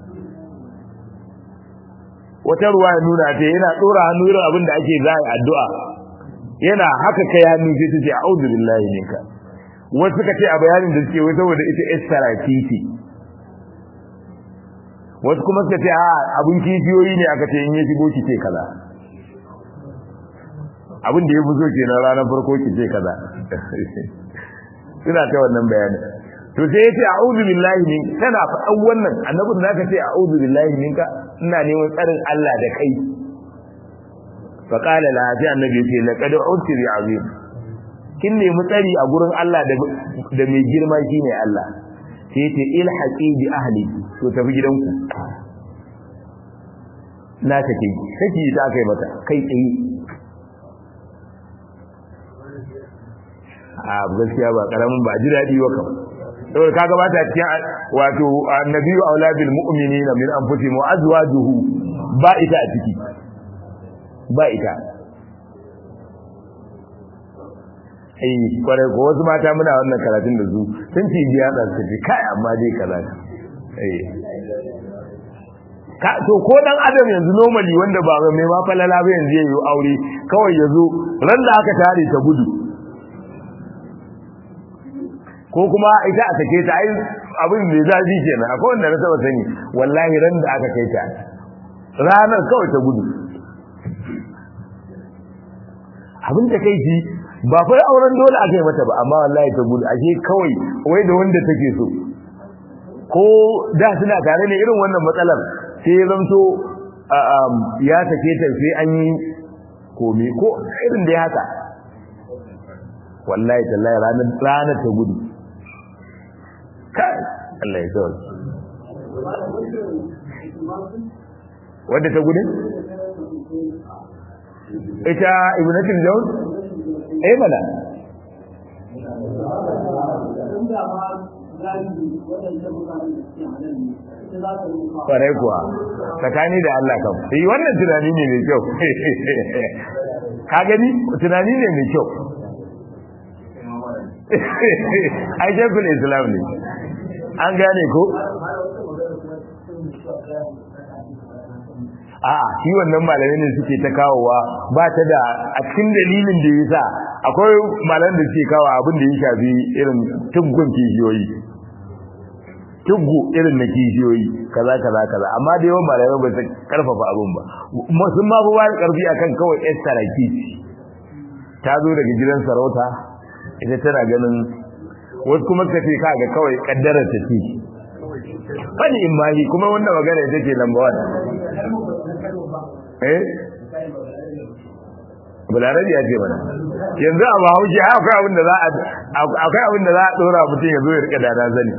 wata ruwa ya nuna ta yana dora hannu irin abin da ake zai addu'a yana haka kai hannu sai ta ce a'udhu billahi minka wasu suka ce a bayanin da suke wai saboda ita istara titi wasu kuma suka ce a abin kishiyoyi ne aka ce in ya shigo ki ce kaza abin da ya fi so kenan ranar farko ki ce kaza suna ta wannan bayani to sai yace a'udhu billahi min kana faɗan wannan annabin zaka ce a'udhu billahi minka ina neman tsarin Allah da kai fa qala la fi annabi yace laqad udti bi azim kin nemi tsari a gurin Allah da da mai girma shine Allah sai yace ilhaqi bi ahli to tafi gidanku na take kake ta kai mata kai tsaye a gaskiya ba karamin ba ji dadi ba kam saboda kaga ba ta cikin wato annabiyyu aula bil mu'minina min anfusihim wa azwajuhu ba ita a ciki ba ita ai kware ko wasu mata muna wannan karatun da su sun ci biya da su ce kai amma dai kaza ai ka to ko dan adam yanzu normally wanda ba mai ma falala ba yanzu yayi aure kawai yazo ran da aka tare ta gudu ko kuma ita aka kai ta ai abin da zafi kenan akwai wanda na saba sani wallahi ran da aka kai ta ranar kawai ta gudu abin da kai ji ba fa auren dole aka yi mata ba amma wallahi ta gudu ashe kawai wai da wanda take so ko da suna tare ne irin wannan matsalar sai ya zamto ya sake ta sai an yi komi ko irin da ya haka wallahi tallahi ranar ranar ta gudu kai Allah ya sauke wadda ta gudu ita ibnatul jawn eh mana kwarai kuwa tsakani da Allah kam yi wannan tunani ne mai kyau ka gani tunani ne mai kyau ai shekul islam ne an gane ko a'a shi wannan malamai ne suke ta kawowa ba ta da a cikin dalilin da yasa akwai malaman da suke kawo abin da ya shafi irin tuggun kishiyoyi tuggu irin na kishiyoyi kaza kaza kaza amma da yawan malamai ba su karfafa abin ba sun ma ba da karfi akan kawai yar saraki ta zo daga gidan sarauta ita tana ganin wasu kuma suka ce kaga kawai kaddarar ta ce fani in ma kuma wannan magana ita ce lamba eh bularabi ya ce mana yanzu a bahaushe akwai abin da za a akwai abin da za a dora mutum ya zo ya rika dada zani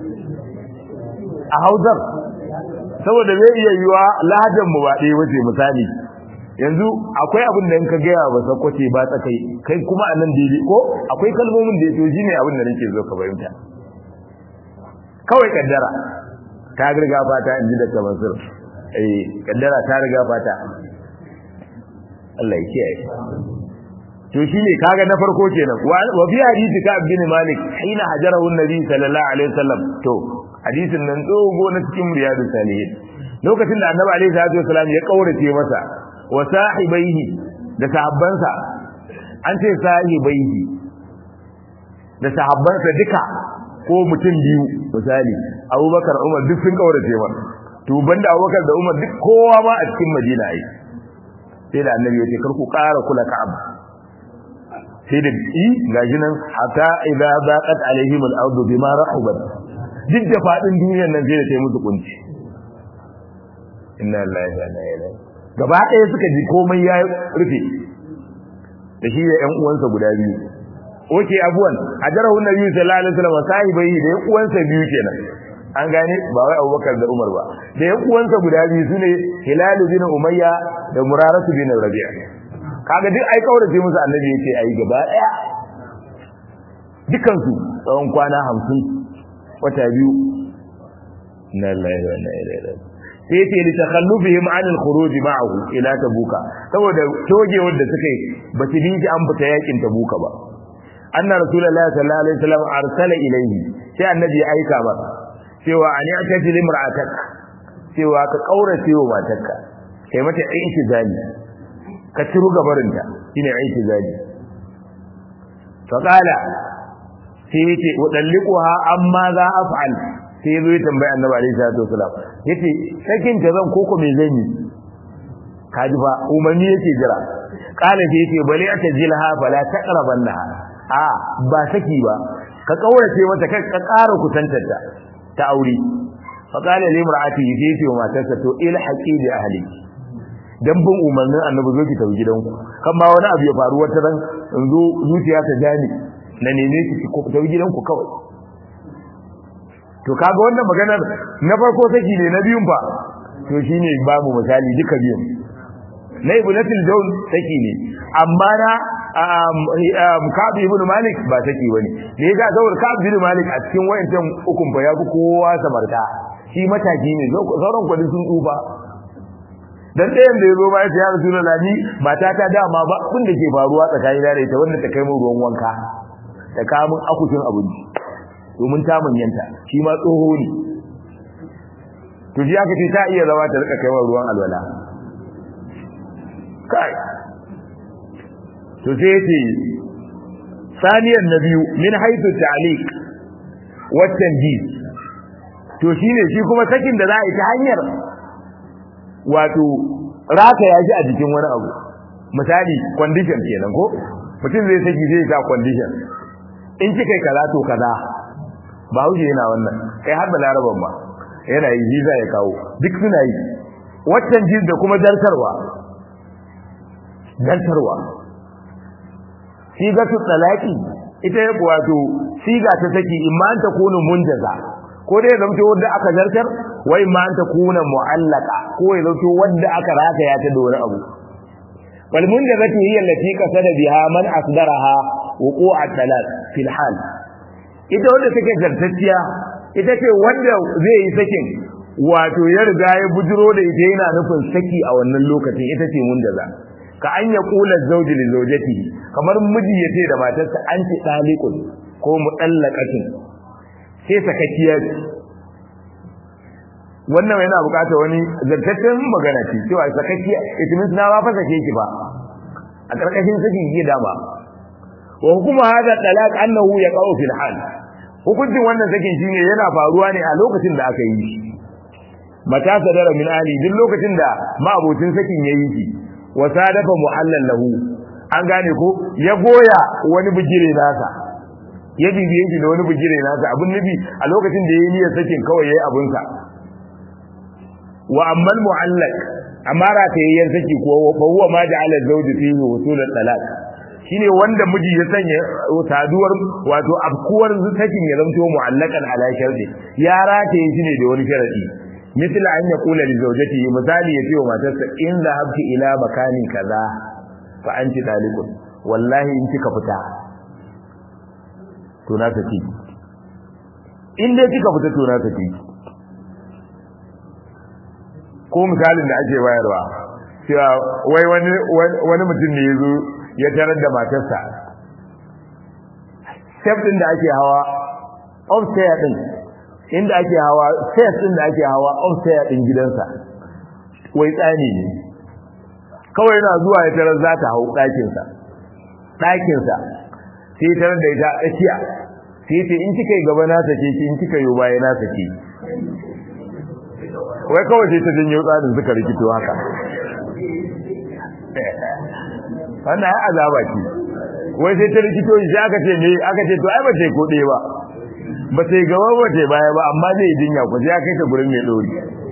a hausar saboda zai iya yiwa lahajar mu ba ɗaya wace misali yanzu akwai abin da in ka gaya ba sakwace ba tsakai kai kuma a nan daidai ko akwai kalmomin da ya toji ne abin da nake zo ka fahimta kawai kaddara ta riga fata in ji da kamansur eh kaddara ta riga fata Allah ya kiyaye to shine kaga na farko kenan wa fi hadisi ka bin malik hina hajarahu annabi sallallahu alaihi wasallam to hadisin nan dogo na cikin riyadus salihin lokacin da annabi alaihi salatu wasallam ya kaurace masa wa sahibaihi da sahabbansa an ce sahibaihi da sahabbansa duka ko mutum biyu misali abubakar umar duk sun kaurace masa to banda abubakar da umar duk kowa ma a cikin madina ai sai da annabi ya ce kar ku ƙara kula ka'ab sai da i gashi nan hatta idza baqat alaihim al-ardu bima rahubat duk da fadin duniyar nan sai da ta musu kunci inna lillahi wa inna ilaihi gaba ɗaya suka ji komai ya rufe da shi da ƴan uwansa guda biyu oke abuwan ajarahu nabi sallallahu alaihi wasallam sahibai da ƴan uwansa biyu kenan an gane ba wai Abubakar da Umar ba da ƴan uwansa guda biyu sune Hilal bin Umayya da Muraratu bin Rabi'a kaga duk ai kaurace musu annabi yace ayi gaba ɗaya dukan su tsawon kwana 50 wata biyu na lillahi wa inna ilaihi raji'un sai yace li takhallufihim an al-khuruj ma'ahu ila tabuka saboda togewar da suka yi ba su bi an fita yakin tabuka ba anna rasulullahi sallallahu alaihi wasallam arsala ilayhi sai annabi ya aika masa cewa an ya'taji limra'atak cewa ka kaurace wa matarka kai mata aiki zali ka ciru gabarinta shine aiki zali fa qala sai yace wadallikuha amma za af'al sai ya zo ya tambaya annabi alaihi salatu wasalam yace sakin ta zan koko me zan yi kaji fa umarni yake jira kala sai yace bali ata jilha fala taqrabanna a ba saki ba ka kaurace mata kai ka ƙara kusantarta ta aure fa kala li mar'ati sai yace wa matarsa to il haqi bi ahli dan bin umarnin annabi zo ki tafi gidanku kan ma wani abu ya faru wata ran in zo zuciya ta jani na neme ki ki tafi gidanku kawai to kaga wannan maganar na farko saki ne na biyun fa to shine babu misali duka biyun na ibnatul jawl saki ne amma na Ka'ab ibn Malik ba saki bane da yaga zawar Ka'ab ibn Malik a cikin wayancan ukun fa yafi kowa samarta shi mataki ne sauran kwadin sun tsufa dan ɗayan da yazo ba ya ya Rasulullah ni mata ta dama ba abin da ke faruwa tsakanin da ita wanda ta kai min ruwan wanka ta kawo min akushin abinci domin ta manyanta shi ma tsoho ne to shi aka ce ta iya zama ta rika kaiwa ruwan alwala kai to sai yace saniyan na biyu min haythu ta'liq wa tanjid to shine shi kuma sakin da za a yi ta hanyar wato raka ya shi a jikin wani abu misali condition kenan ko mutum zai saki zai sa condition in kika kaza to kaza ba huje yana wannan kai har da laraban ba yana yi visa ya kawo duk suna yi waccan jin da kuma dartarwa dartarwa sigatu talaqi ita ya wato siga ta saki imma an takunu munjaza ko dai zamto wanda aka zartar wai imma an takuna mu'allaqa ko ya zamto wanda aka rataya ta da wani abu wal munjazatu hiya allati qasada biha man asdaraha wuqu'at talaq fil hal ita wanda take zartacciya ita ce wanda zai yi sakin wato ya riga ya bujiro da ita yana nufin saki a wannan lokacin ita ce mun da za ka an ya kula zauji li zaujati kamar miji ya ce da matarsa an ci dalikun ko mudallaqatin sai sakakkiya wannan yana bukatar wani zartaccen magana ce cewa sakakkiya it means na ba fa sake ki ba a karkashin sakin ki dama wa hukuma hada talaq annahu yaqau fil hal hukuncin wannan sakin shine yana faruwa ne a lokacin da aka yi shi mata sadara min ali duk lokacin da ma'abocin sakin yayi shi wa sadafa muhallan lahu an gane ko ya goya wani bigire nasa ya bibiye shi da wani bigire nasa abun nabi a lokacin da yayi niyyar sakin kawai yayi abun sa wa ammal mu'allaq amara ta yayin saki ko fa huwa ma ja'ala zawji fihi wusul talaq shine wanda miji ya sanya saduwar wato abkuwar sakin ya zamto mu'allakan ala sharti ya rataye shi ne da wani sharadi misali an ya kula li zawjati misali ya ce wa matarsa in zahabti ila makani kaza fa anti dalikun wallahi in kika fita to na saki in dai kika fita to na saki ko misalin da ake bayarwa cewa wai wani wani mutum ne yazo ya tarar da matarsa step din da ake hawa upstairs din inda ake hawa stairs din da ake hawa upstairs din gidansa wai tsani ne kawai yana zuwa ya tarar za ta hau ɗakin sa ɗakin sa sai ya tarar da ita tsakiya sai ce in kika yi gaba na sake ki in kika yi baya na sake wai kawai sai ta janyo tsarin suka rikito haka wannan ya azaba ce wai sai ta rikito shi aka ce me aka ce to ai ba sai ko ɗaya ba ba sai gaba ba sai baya ba amma zai jinya ku sai aka ta gurin mai dori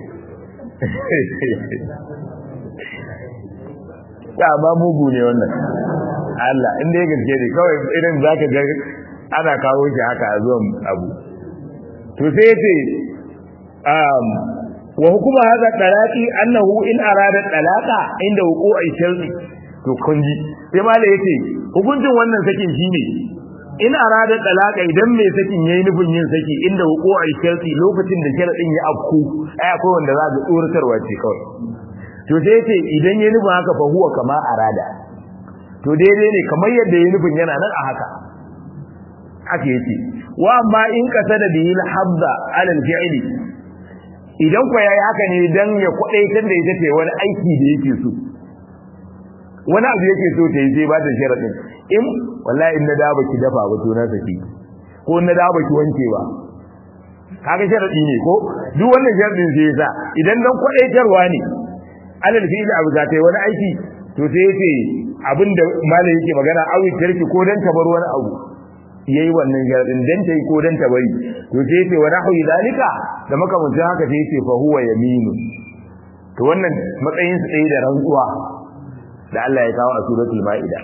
ya ba mugu ne wannan Allah inda ya gaske ne kawai irin zaka ga ana kawo shi haka a zuwan abu to sai yace um wa hukuma hadha talaqi annahu in arada talaqa inda wuqu'i sharri to kunji sai malai yace hukuncin wannan sakin shine in arada talaqa idan mai sakin yayi nufin yin saki inda wuqu'i sharri lokacin da sharadin ya afku ai akwai wanda za ga tsoratarwa ce kawai to sai yace idan yayi nufin haka fa huwa kama arada to daidai ne kamar yadda yayi nufin yana nan a haka haka yace wa amma in kasada bihi al-habda ala al-fi'li idan kwa yayi haka ne dan ya kwadaitar da ita ce wani aiki da yake so wani abu yake so ta yi sai ba ta sharadin in wallahi in na da baki dafa ba to na saki ko na da baki wanke ba kaga sharadi ne ko duk wannan sharadin sai yasa idan dan kwadaitarwa ne alal fi'il abu za ta yi wani aiki to sai yace abinda malai yake magana awi tarki ko dan tabar wani abu yayi wannan sharadin dan tayi ko dan tabari to sai yace wa nahwi zalika da makamancin haka sai yace fa huwa yaminu to wannan matsayin su ɗaya da rantsuwa da Allah ya kawo a suratul maida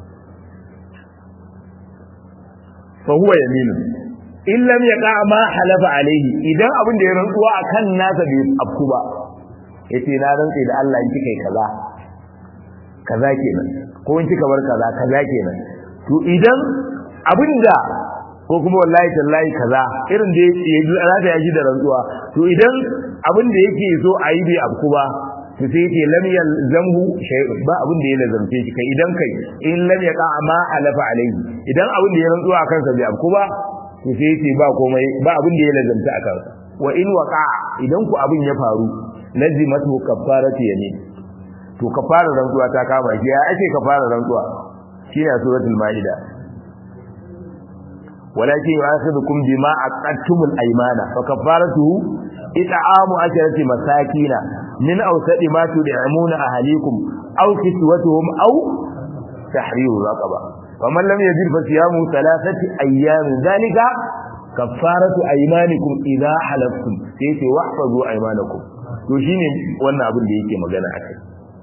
fa huwa yaminu in lam yaqa ma halafa alaihi idan abin da ya rantsuwa akan nasa bai afku ba yace na rantsi da Allah in kika kaza kaza kenan ko in kika bar kaza kaza kenan to idan abinda ko kuma wallahi tallahi kaza irin da yake za ta yaji da rantsuwa to idan abin da yake so a yi bai afku ba to sai yake lam yalzamhu shay'un ba abin da ya lazamce shi kai idan kai in lam yaqa ma halafa alaihi idan abin da ya rantsuwa akan sa bai afku ba to sai yace ba komai ba abin da ya lazamta akan sa wa in waqa idan ku abin ya faru lazimatu kaffaratu yamin to kafara rantsuwa ta kama shi ya ake kafara rantsuwa shine suratul maida walakin yu'akhidukum bima aqadtumul aymana fa kafaratuhu it'amu asharati masakina min awsadi ma tud'imuna ahlikum aw kiswatuhum aw tahriru raqaba faman lam yajid fa siyamu thalathati ayyamin dhalika kafaratu aymanikum idha halaftum sai ce wahfazu aymanakum to shine wannan abin da yake magana akai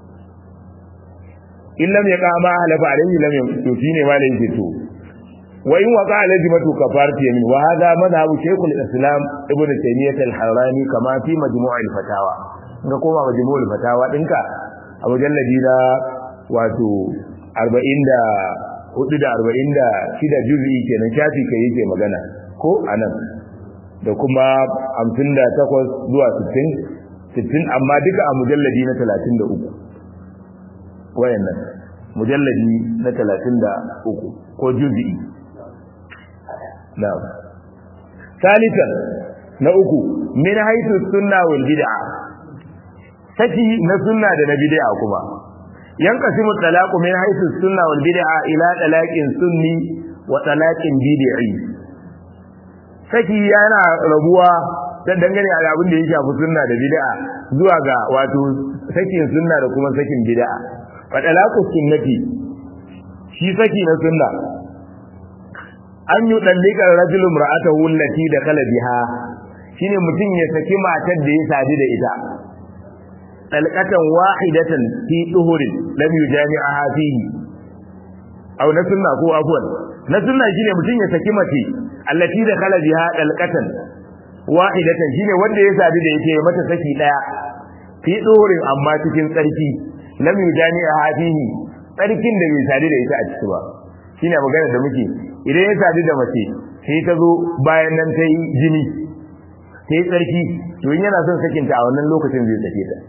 in lam yaqa ma halafa alayhi lam to shine ma da yake to wa in waqa lazimatu kafarati yamin wa hadha madhhabu shaykhul islam ibnu taymiyyah al-harrani kama fi majmu' al-fatawa ga koma majmu' al-fatawa dinka a mujalladi na wato 40 da 4 da 46 juz'i kenan shafi kai yake magana ko anan da kuma 58 zuwa 60 60 amma duka a mujalladi na 33 wayannan mujalladi na 33 ko juz'i na'am salisan na uku min haythu sunna wal bid'a saki na sunna da na bid'a kuma yanqasimu talaqu min haythu sunna wal bid'a ila talaqin sunni wa talaqin bid'i saki yana rabuwa ta dangane da abin da ya shafi sunna da bid'a zuwa ga wato sakin sunna da kuma sakin bid'a fa talaqu sunnati shi saki na sunna an yi dallika rajulun ra'atahu allati dakhala biha shine mutum ya saki matar da ya sadu da ita talqatan wahidatan fi duhurin lam yujami'aha fihi aw na sunna ko afwan na sunna shine mutum ya saki mace allati dakhala biha talqatan wahidatan shine wanda ya sadu da ita ya mata saki daya fi duhurin amma cikin tsarki lam yujami'aha fihi tsarkin da bai sadu da ita a ciki ba shine magana da muke idan ya sadu da mace sai ta zo bayan nan ta yi jini ta yi tsarki to in yana son sakinta a wannan lokacin zai sake ta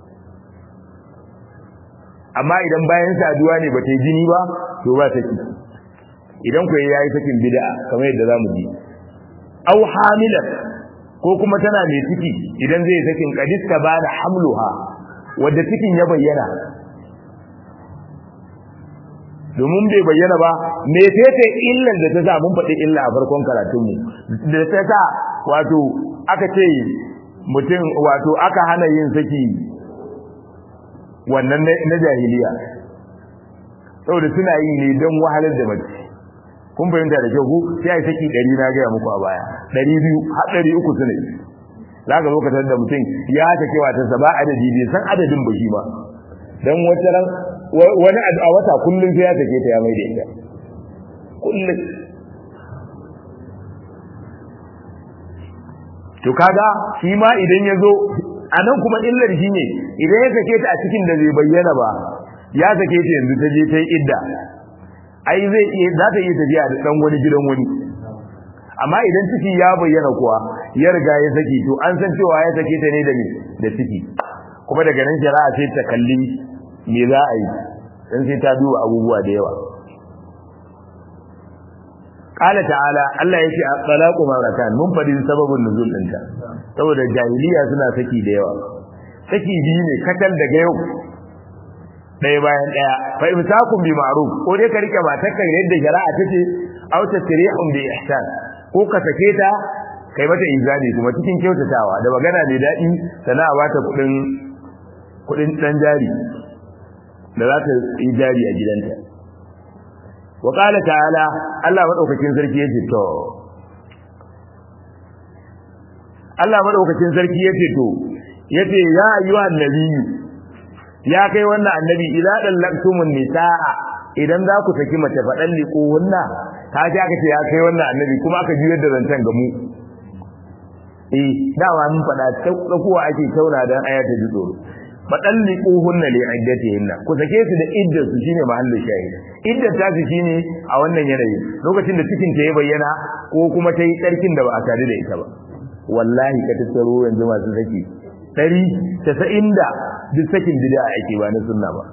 amma idan bayan saduwa ne ba ta yi jini ba to ba saki idan ku ya yi sakin bid'a kamar yadda za mu ji au hamilan ko kuma tana mai ciki idan zai sakin kadista ba da hamluha wadda cikin ya bayyana domin bai bayyana ba me tete illan da ta sa mun faɗi illa a farkon karatunmu da ta sa wato aka ce mutum wato aka hana yin saki wannan na jahiliya saboda suna yi ne don wahalar da mace kun fahimta da kyau ku sai ai saki ɗari na gaya muku a baya ɗari biyu har ɗari uku su ne za ka zo ka da mutum ya take wata sa ba adadi bai san adadin ba shi ba don wata ran wani a wata kullum sai ya take ta ya mai da ita kullum to kaga shi ma idan ya zo a nan kuma illar shi ne idan ya sake ta a cikin da bai bayyana ba ya sake ta yanzu ta je ta yi idda ai zai iya za ta iya tafiya da dan wani gidan wani amma idan ciki ya bayyana kuwa ya riga ya saki to an san cewa ya sake ta ne da me da ciki kuma daga nan shari'a sai ta kalli me za a yi dan sai ta duba abubuwa da yawa qala ta'ala Allah yake at-talaqu marratan mun fadi sababin nuzul dinta saboda jahiliya suna saki da yawa saki biyu ne katal daga yau ɗaya bayan ɗaya fa imsakun bi ma'ruf ko dai ka rike matarka yadda shari'a take aw tasrihun bi ihsan ko ka sake ta kai mata izani kuma cikin kyautatawa da magana mai daɗi sana a bata kuɗin kuɗin ɗan jari da za ta yi jari a gidanta wa qala ta'ala Allah madaukakin sarki yace to Allah madaukakin sarki yace to yace ya ayyuhan nabiyyu ya kai wannan annabi ila dallaktumun nisaa idan za ku saki mace fadan liko wannan ta ji aka ce ya kai wannan annabi kuma aka juyar da zancen ga mu eh dawa mun fada tsakuwa ake tauna dan aya ta ji tsoro fadan liko hunna li iddatihinna ku sake su da iddar su shine mahallu shahid iddar ta su shine a wannan yanayi lokacin da cikin ta ya bayyana ko kuma ta yi tsarkin da ba a sadu da ita ba wallahi ka tattaro yanzu masu saki ɗari casa'in da duk sakin bid'a ake ba na sunna ba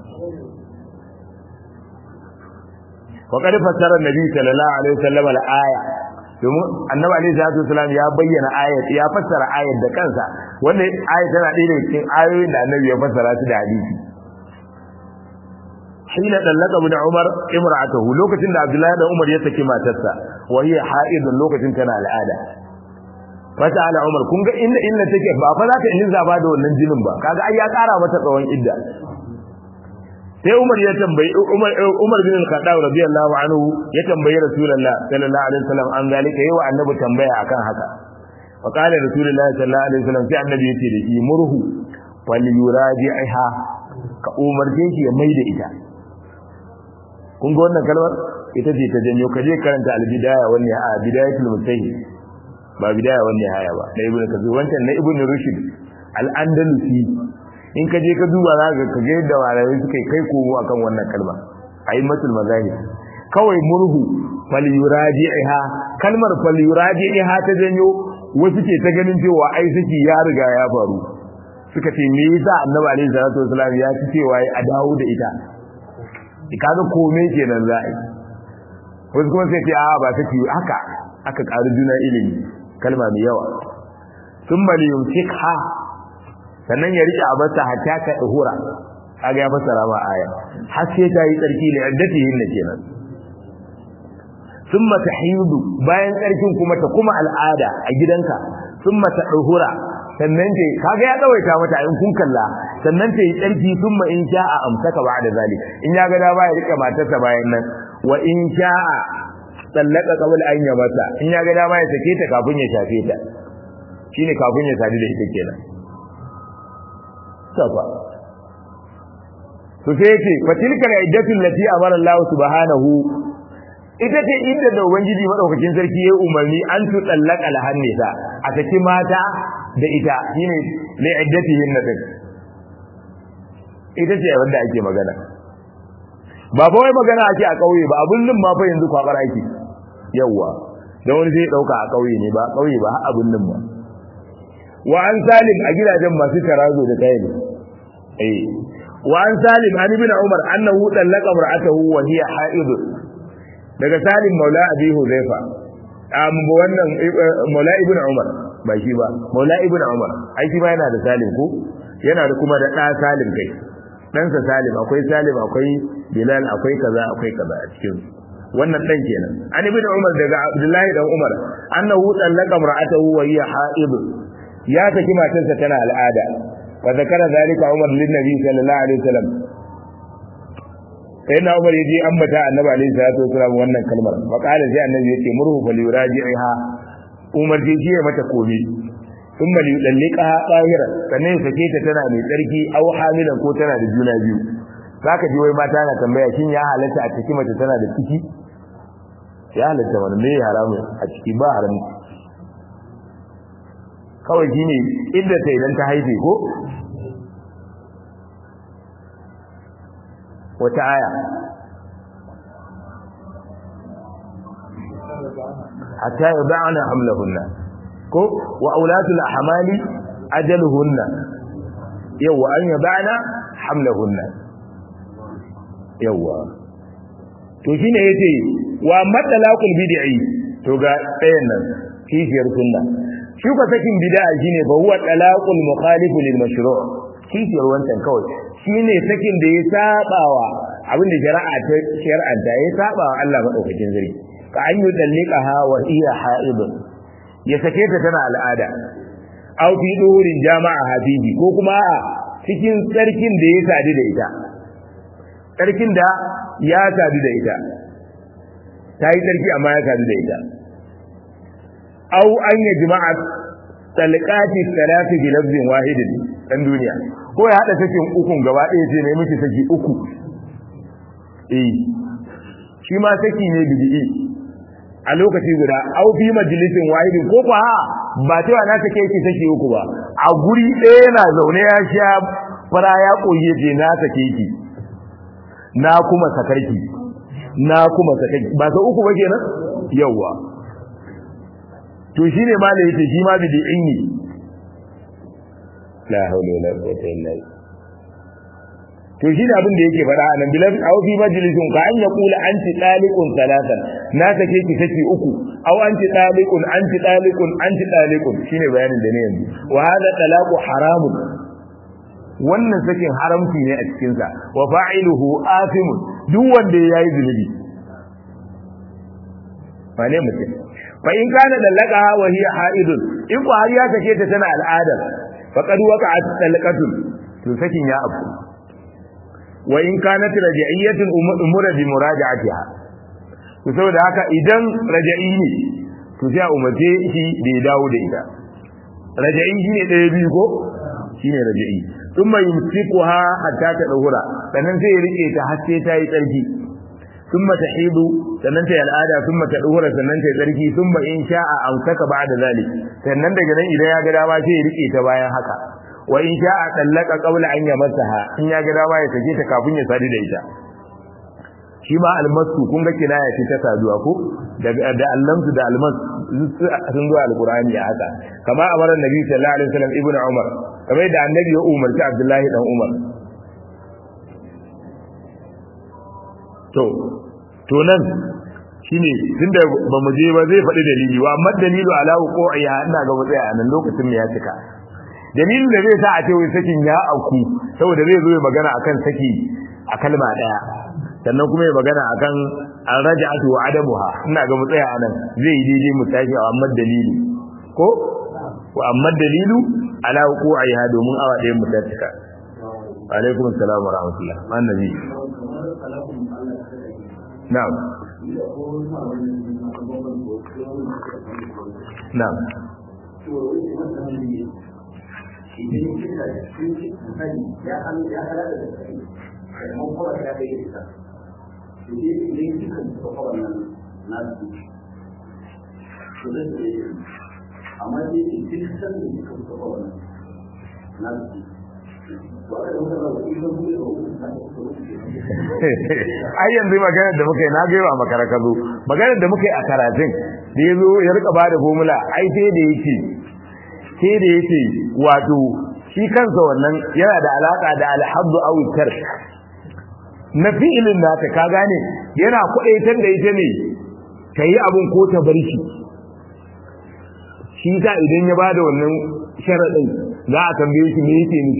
wa qad fassara nabi sallallahu alaihi wasallam al-aya domin annabi alaihi salatu wasallam ya bayyana ayat ya fassara ayat da kansa wanda ayat tana ɗaya daga cikin ayoyin da annabi ya fassara su da hadisi hina dallaka ibn umar imra'atahu lokacin da abdullahi da umar ya saki matarsa wa hiya ha'idun lokacin tana al'ada fata ala umar kun ga inda illa take ba fa za ta yin zaba da wannan jinin ba kaga ai ya kara mata tsawon idda sai umar ya tambayi umar umar bin al-khattab radiyallahu anhu ya tambayi rasulullah sallallahu alaihi wasallam an zalika yayi wa annabi tambaya akan haka fa qala rasulullah sallallahu alaihi wasallam sai annabi yace da shi murhu wal yuraji'ha ka umarce shi ya maida ita kun ga wannan kalmar ita ce ta janyo kaje karanta al-bidaya wannan a bidayatul mustahid ba bidaya wannan haya ba na ibnu kazi wancan na ibnu rushd al-andalusi in ka je ka duba za ka ga yadda malamai suka kai komo akan wannan kalma aimatul mazahib kawai murhu falyuraji'iha kalmar falyuraji'iha ta janyo wasu ke ta ganin cewa ai saki ya riga ya faru suka ce me yasa annabi alaihi salatu wasallam ya ci cewa a dawo da ita kaga kome kenan za a yi wasu kuma sai ce a ba saki haka aka ƙari juna ilimi kalma mai yawa sun maliyun fikha sannan ya rike abarta hatta ka ihura kaga ya fassara ma aya har sai ta yi tsarki da iddatihin ne kenan summa tahidu bayan tsarkin kuma ta kuma al'ada a gidanka summa ta ihura sannan ta kaga ya tsawaita mata in kun kalla sannan ta yi tsarki summa in sha'a amsaka ba'da zalik in ya ga da ba ya rike matarsa bayan nan wa in sha'a tsallaka kabul an ya mata in ya ga dama ya sake ta kafin ya shafe ta shine kafin ya sadu da ita kenan safa to sai yace fa tilka iddatu allati amara Allah subhanahu ita ce inda da ubangiji madaukakin sarki yayi umarni an tu tsallaka alhannisa a saki mata da ita shine li iddatihin nadin ita ce wanda ake magana ba fa wai magana ake a kauye ba abun nan ma fa yanzu kwabar ake yawa da wani zai dauka a kauye ne ba kauye ba har abun nan ba wa an salim a gidajen masu tarazo da kai ne eh wa an salim an ibn umar annahu dallaka mar'atahu wa hiya haid daga salim maula abi huzaifa am wannan maula ibn umar ba shi ba maula ibn umar ai shi ba yana da salim ko yana da kuma da da salim kai ɗansa salim akwai salim akwai bilal akwai kaza akwai kaza a cikin wannan dan kenan an ibn umar daga abdullahi dan umar annahu dallaka mar'atahu wa hiya haid ya saki matarsa tana al'ada wa zakara zalika umar lin nabi sallallahu alaihi wasallam sai na umar yaji ambata annabi alaihi salatu wasallam wannan kalmar fa qala sai annabi yace murhu fal yuraji'ha umar ji ya mata komi ثم ليطلقها طاهرا sannan ya sake ta tana mai tsarki aw hamilan ko tana da juna biyu zaka ji wai mata na tambaya shin ya halatta a ciki mace tana da ciki ya halatta wannan me haramu a ciki ba haramu kawai shine inda ta idan ta haife ko wata aya hatta yad'ana hamlahunna ko wa aulatul ahmali ajaluhunna yawa an yad'ana hamlahunna yawa to shine yace wa madalaqul bid'i to ga ɗayan nan kishiyar sunna shi ko sakin bid'a shine fa huwa talaqul mukhalif lil mashru' kishiyar wancan kawai shine sakin da ya sabawa abin da shari'a ta shar'anta ya sabawa Allah madaukakin sarki ka an yi dallika ha wa iya haid ya sake ta tana al'ada aw fi duhurin jama'a habibi ko kuma a cikin tsarkin da ya sadu da ita tsarkin da ya sadu da ita ta yi tsarki amma ya sadu da ita aw an ya jima'a talqati salati bi lafzin wahidin dan duniya ko ya hada sakin ukun gaba ɗaya ce ne miki saki uku eh shi ma saki ne bid'i a lokaci guda au fi majalisin wahidin ko ba ba cewa na take ki saki uku ba a guri ɗaya yana zaune ya sha fara ya koye je na sake ki na kuma sakarki na kuma sakarki ba sa uku ba kenan yawa to shine ma da yake shi ma bid'in ne la hawla wala quwwata illa billah to shi ne abin da yake faɗa anan bilal aw fi majlisin ka an yaqula anti taliqun salatan na sake ki saki uku aw anti taliqun anti taliqun anti taliqun shine bayanin da ne yanzu wa hada talaqu haramun wannan sakin haramci ne a cikin sa wa fa'iluhu asimun duk wanda yayi zunubi fa ne mutum fa in kana dallaka wa hiya haidun in ko har ya sake ta tana al'ada faqad waqa'at talqatun to sakin ya abu wa in kanat raj'iyatun umura bi muraja'atiha to saboda haka idan raj'i ne to sai a umarce shi da ya dawo da ita raj'i shine ɗaya biyu ko shine raj'i thumma yumsikuha hatta ta dahura sannan sai ya rike ta har sai ta yi tsarki thumma tahidu sannan ta yi al'ada thumma ta dahura sannan ta yi tsarki thumma in sha'a amsaka ba'da zalik sannan daga nan idan ya ga dama sai ya rike ta bayan haka wa in sha'a tallaka qabla an yamassaha in ya ga dama ya sake ta kafin ya sadu da ita shi ma almasu kun ga kinaya ce ta saduwa ko da da allamsu da almas sun zo alqur'ani a haka kama amara nabi sallallahu alaihi wasallam ibnu umar kamar da annabi ya umarci abdullahi dan umar to to nan shine tunda ba mu je ba zai faɗi dalili wa amma dalilu ala wuqu'iha ina ga mutsaya a nan lokacin ne ya cika dalilin da zai sa a ce wai sakin ya auku saboda zai zo ya magana akan saki a kalma daya sannan kuma ya magana akan an raja'atu wa adamuha ina ga mutsaya a nan zai yi daidai mu tashi a amma dalili ko wa amma dalilu ala wuqu'iha domin awa ɗaya mu ta cika alaikum assalam wa rahmatullah annabi na'am na'am idan kika cikin sani ya an ya halaka da kai amma kuma ya kai ita to dai idan kika tsofa wannan nasu to zai da yi amma dai duk san da kika tsofa wannan nasu ai yanzu maganar da muka yi na gaiwa makara ka zo maganar da muka yi a karatun da ya zo ya rika ba da formula ai sai da yake sai da yake wato shi kansa wannan yana da alaka da alhabdu aw tark na fi'ilin nata ka gane yana kudaitar da ita ne ta yi abun ko ta bar shi shi ka idan ya bada wannan sharadin za a tambaye shi me yake nufi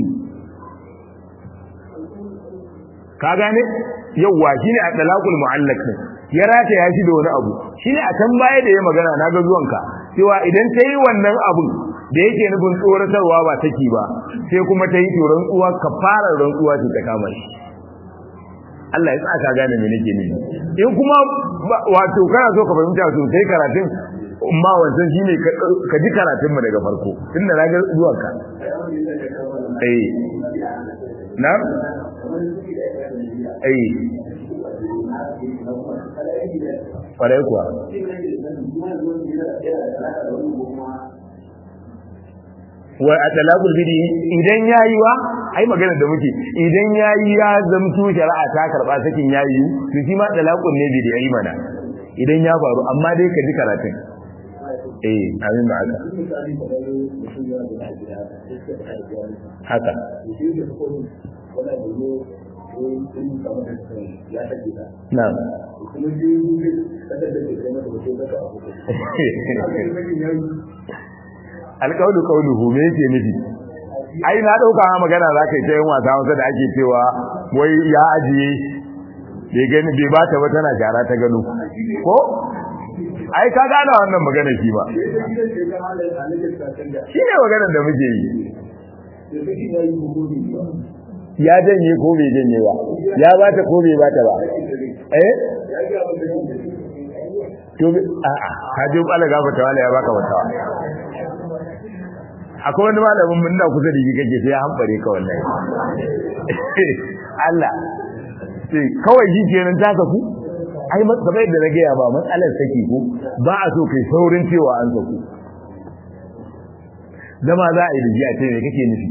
ka gane yawwa shine a talaqul mu'allaq ya rata ya shi da wani abu shine a can baya da ya magana na ga zuwanka cewa idan ta yi wannan abun da yake nufin tsoratarwa ba take ba sai kuma ta yi tsoron uwa ka fara rantsuwa ce ta kama shi Allah ya tsaka gane me nake nufi in kuma wato kana so ka fahimta sosai karatun amma wancan shine ka ji karatun mu daga farko tunda na ga zuwanka eh na eh kwarai kuwa wa atalaqul bidi idan yayi wa ai magana da muke idan yayi ya zamto shari'a ta karba sakin yayi to shi ma talaqul ne bidi ai mana idan ya faru amma dai ka ji karatun eh amin ba haka haka na'am alƙawlu qawluhu me yake nufi ai na dauka magana za ka yi ta yin wasa wasa da ake cewa wai ya ajiye bai gani bai ba ta ba tana shara ta gano ko ai ka gane wannan magana shi ba shi ne maganar da muke yi ya janye ko bai janye ba ya bata ko bai bata ba eh to a a ka je Allah gafarta wala ya baka wata akwai wani malamin mun da kusa da shi kake sai ya hambare ka wallahi Allah sai kawai shi kenan ta saku ai kamar yadda na gaya ba matsalar saki ko ba a so kai saurin cewa an saku dama za a yi da ji a ce me kake nufi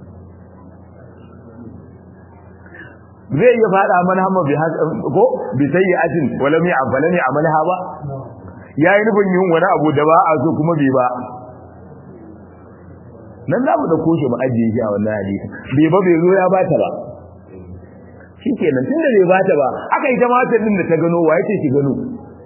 zai iya fada man hamma bi ko bi sayyi'atin wala mi afalani amalha ba yayi nufin yin wani abu da ba a so kuma bai ba nan za mu dauko shi mu ajiye shi a wannan hadisi bai ba bai zo ya bata ba shikenan tunda bai bata ba aka ita matar din da ta gano wa yake ki gano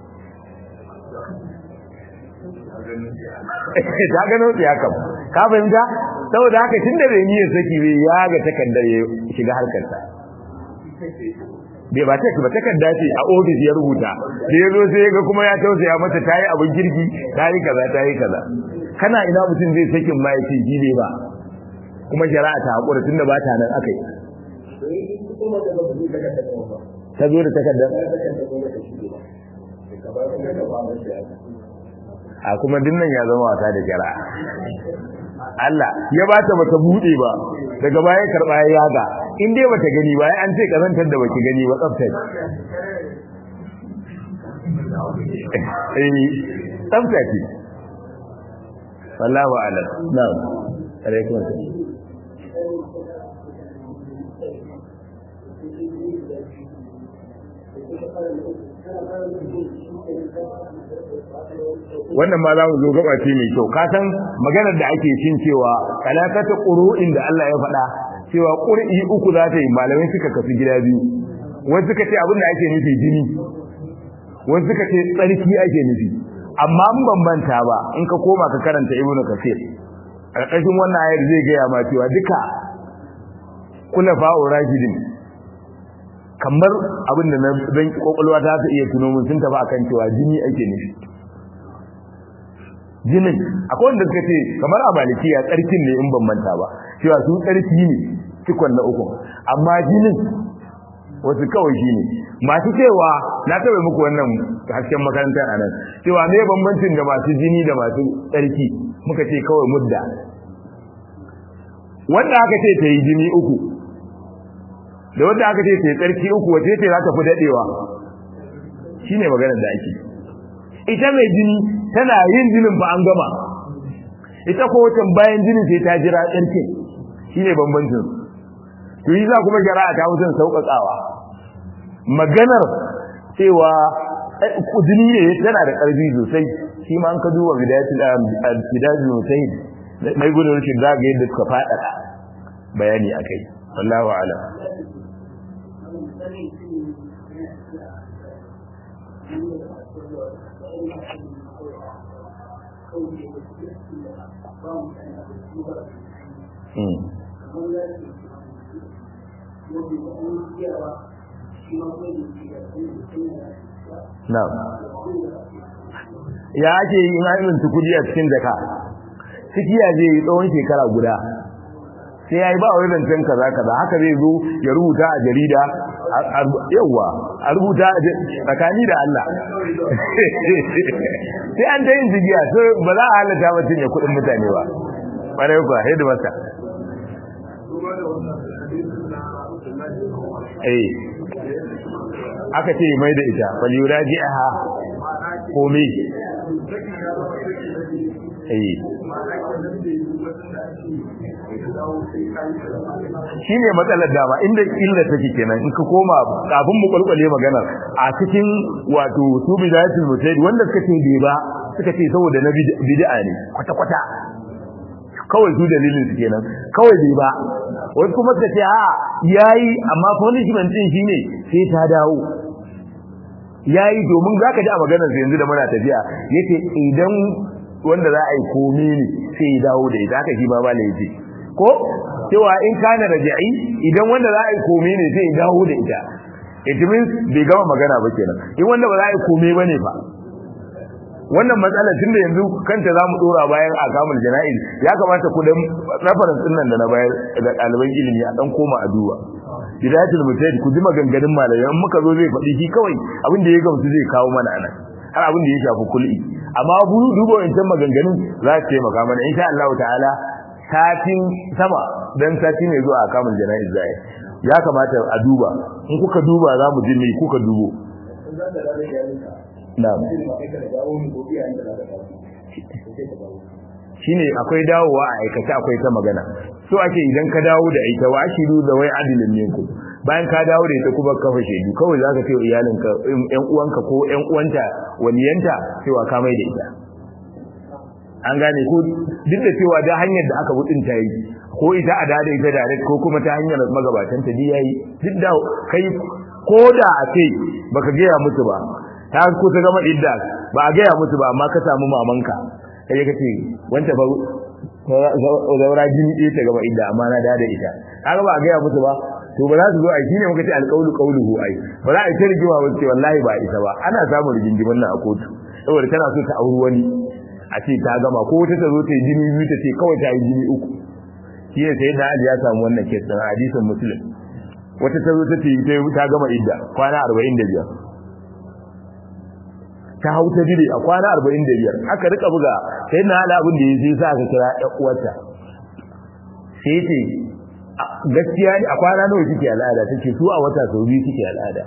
ta gano ya kam ka fahimta saboda haka tunda bai niyyar saki bai ya ga takardar ya shiga harkar ta bai ba ta ba takarda ce a ofis ya rubuta da ya zo sai ya ga kuma ya tausaya mata ta yi abin kirki ta yi kaza ta yi kaza kana ina mutum zai sakin ma ya ce shi ne ba kuma shari'a ta haƙura tunda ba ta nan aka yi ta zo da takardar a kuma dinnan ya zama wasa da shari'a Allah ya ba ta bata bude ba daga baya karba ya yaga in dai bata gani ba an ce kazantar da baki gani ba tsaftar eh tsafta ce wallahu a'lam na'am alaikum assalam wannan ma za mu zo gaba ce mai kyau ka san maganar da ake cin cewa kalakata qur'in da Allah ya faɗa cewa qur'i uku za ta yi malamai suka kasu gida biyu wani suka ce abin da ake nufi jini wani suka ce tsarki ake nufi amma mun bambanta ba in ka koma ka karanta ibnu kasir ƙarƙashin wannan ayar zai gaya ma cewa duka kula fa'u rashidin kamar abin da na dan kokolwa ta ta iya tuno mun sun tafi akan cewa jini ake nufi jinin akwai wanda suka ce kamar a malikiya tsarkin ne in ban manta ba cewa su tsarki ne cikon na uku amma jinin wasu kawai shi ne masu cewa na taɓa muku wannan hasken makarantar a nan cewa me bambancin da masu jini da masu tsarki muka ce kawai mudda wanda aka ce ta yi jini uku da wanda aka ce ta yi tsarki uku wace ce za ta fi daɗewa shi ne maganar da ake ita mai jini tana yin jinin ba an gama ita ko watan bayan jinin sai ta jira tsarkin shi ne bambancin to yi za kuma shari'a ta wucin sauƙaƙawa maganar cewa jini ne tana da ƙarfi sosai shi ma an ka duba bidayatul mutahid mai gudun rashin za ga yadda suka faɗaɗa bayani a kai wallahu alam Na'am. Ya ake yi in an kudi a cikin jaka. Cikiya zai yi tsawon shekara guda. Sai ya yi ba wani zancen kaza kaza haka zai zo ya rubuta a jarida yawa a rubuta tsakani da Allah. Sai an ta yin jigiya sai ba za a halatta mutum ya kuɗin mutane ba. Ƙwarai kuwa, haidu masa. Eh. aka ce mai da ita faliyura ji'aha komi eh shi ne matsalar dama inda illa take kenan in ka koma kafin mu kwalkwale maganar a cikin wato su bidayatul mutaid wanda suka ce bai ba suka ce saboda na bid'a ne kwata kwata kawai su dalilin su kenan kawai bai ba wasu kuma suka ce a yayi amma punishment din shine sai ta dawo yayi domin zaka ji a maganar sa yanzu da muna tafiya yace idan wanda za a yi komi ne sai ya dawo da ita haka shi ma bala yace ko cewa in kana raja'i idan wanda za a yi komi ne sai ya dawo da ita it means bai gama magana ba kenan in wanda ba za a yi komi bane fa wannan matsala tun da yanzu kanta za mu dora bayan a kamun jana'iz ya kamata ku dan reference din nan da na bayar da ɗaliban ilimi a dan koma a duba bidayatul mujtahid ku ji maganganun malamai in muka zo zai faɗi shi kawai abin da ya gamsu zai kawo mana anan har abin da ya shafi kul'i amma bu duba wancan maganganun za su taimaka mana insha Allah ta'ala satin sama dan sati mai zuwa a kamun jana'iz zai ya kamata a duba in kuka duba za mu ji me kuka dubo na'am shine akwai dawowa a aikace akwai ta magana so ake idan ka dawo da ita wa ashiru da wai adilin minku bayan ka dawo da ita kuma kafa shaidu kawai zaka ce iyalinka ƴan uwanka ko ƴan uwanta waliyanta cewa ka mai da ita an gane ko duk da cewa da hanyar da aka budin ta yi ko ita a da ita direct ko kuma ta hanyar magabatan ta yayi duk da kai ko da a ce baka gaya musu ba ta kusa gama idda ba a gaya musu ba amma ka samu mamanka kai ka ce wanda ba zaura jini ɗaya ta gaba idda amma na da ita kaga ba a gaya musu ba to ba za su zo a shine muka ce alqaulu qawluhu ai ba za a ce rigima ba ce wallahi ba ita ba ana samun rigingimin nan a kotu saboda tana so ta auri wani a ce ta gama ko wata ta zo ta yi jini biyu ta ce kawai ta yi jini uku shi ne sai da Ali ya samu wannan kes din hadisin muslim wata ta zo ta ce ta gama idda kwana 45 ta hau ta dire a kwana 45 aka rika buga sai na hada abin da ya sai sa aka kira ɗan uwarta sai ce gaskiya ne a kwana nawa kike al'ada take su a wata sau biyu kike al'ada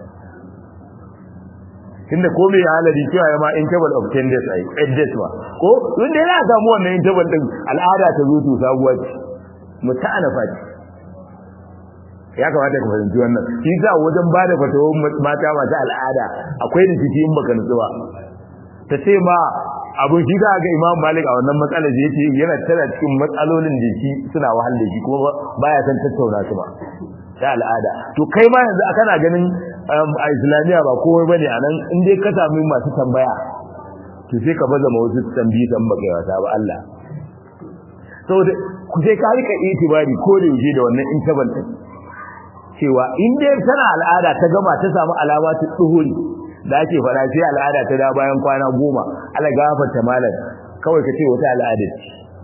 tunda ko mai halari cewa ya ma interval of 10 days ai 8 days ma ko tun da yana samu wannan interval din al'ada ta zo to sabuwa ce mutana fati ya kamata ka fahimci wannan shi sa wajen ba da fatawar mata masu al'ada akwai rikici in baka nutsuwa ta ce ma abun shi za ga imam malik a wannan matsalar da yake yana tana cikin matsalolin da shi suna wahal da shi kuma baya san tattauna su ba ta al'ada to kai ma yanzu kana ganin a islamiya ba komai bane anan in dai ka sami masu tambaya to sai ka baza ma wasu tambayi dan baka yi wata ba Allah saboda ku sai ka rika itibari ko da yaushe da wannan interval din cewa in dai tana al'ada ta gama ta samu alama ta tsuhuri da ake fara sai al'ada ta da bayan kwana goma ala gafarta malam kawai ka ce wata al'ada ce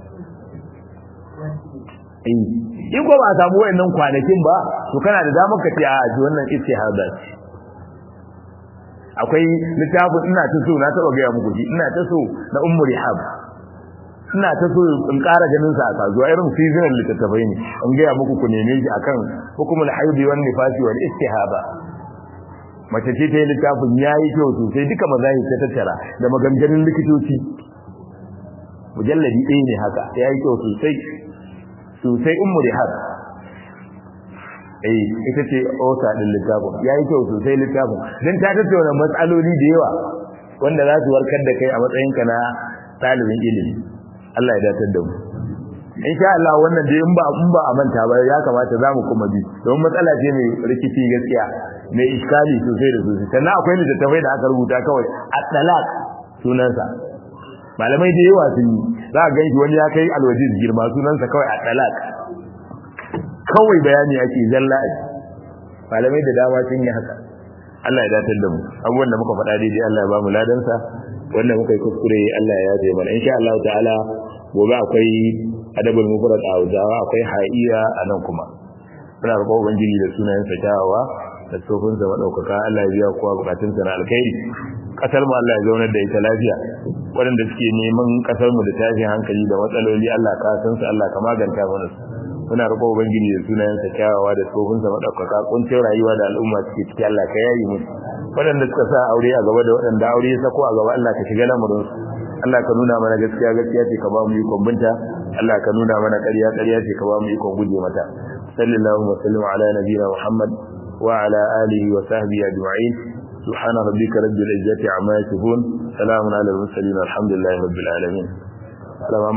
in ko ba samu wayannan kwanakin ba to kana da damar ka ce a ji wannan istihada ce akwai littafin ina ta so na taba gaya muku shi ina ta so na ummu rihab ina ta so in ƙara ganin sa a kasuwa irin seasonal littattafai ne in gaya muku ku neme shi akan hukumul haidi wan nifasi wal istihaba mace ce ta yi littafin yayi kyau sosai duka mazahi ta tattara da maganganun likitoci mujalladi ɗaya ne haka yayi kyau sosai sosai ummu rihab eh ita ce osa din littafin yayi kyau sosai littafin dan ta tattauna matsaloli da yawa wanda za su warkar da kai a matsayinka na ɗalibin ilimi Allah ya datar da mu insha Allah wannan dai in ba in ba a manta ba ya kamata zamu kuma bi don matsala ce mai rikici gaskiya mai iskali sosai da sosai sannan akwai littattafai da aka rubuta kawai at-talaq sunansa malamai da yawa sun yi za a ganshi wani ya kai alwajiz girma sunansa kawai at-talaq kawai bayani ake zalla a malamai da dama sun yi haka Allah ya datar da mu abubuwan da muka faɗa daidai Allah ya ba mu ladansa wanda muka yi kuskure Allah ya yafe mana insha Allah ta'ala gobe akwai adabul mufrad a Hausawa akwai ha'iya a nan kuma muna roƙon ubangiji da sunayen sa kyawawa da tsofin sa madaukaka Allah ya biya kowa bukatun sa na alkhairi kasar mu Allah ya zaunar da ita lafiya waɗanda suke neman kasar mu da tashin hankali da matsaloli Allah ka san su Allah ka maganta mana su muna roƙon ubangiji da sunayen sa kyawawa da tsofin sa madaukaka kuncin rayuwa da al'umma suke ciki Allah ka yayi musu waɗanda suka sa aure a gaba da waɗanda aure ya sako a gaba Allah ka shiga lamarin su Allah ka nuna mana gaskiya gaskiya ce ka ba mu ikon binta Allah ka nuna mana ƙarya ƙarya ce ka ba mu ikon guje mata sallallahu wa sallam ala nabiyina Muhammad wa ala alihi wa sahbihi ajma'in subhana rabbika rabbil izzati amma yasifun salamun ala al mursalin alhamdulillahi rabbil alamin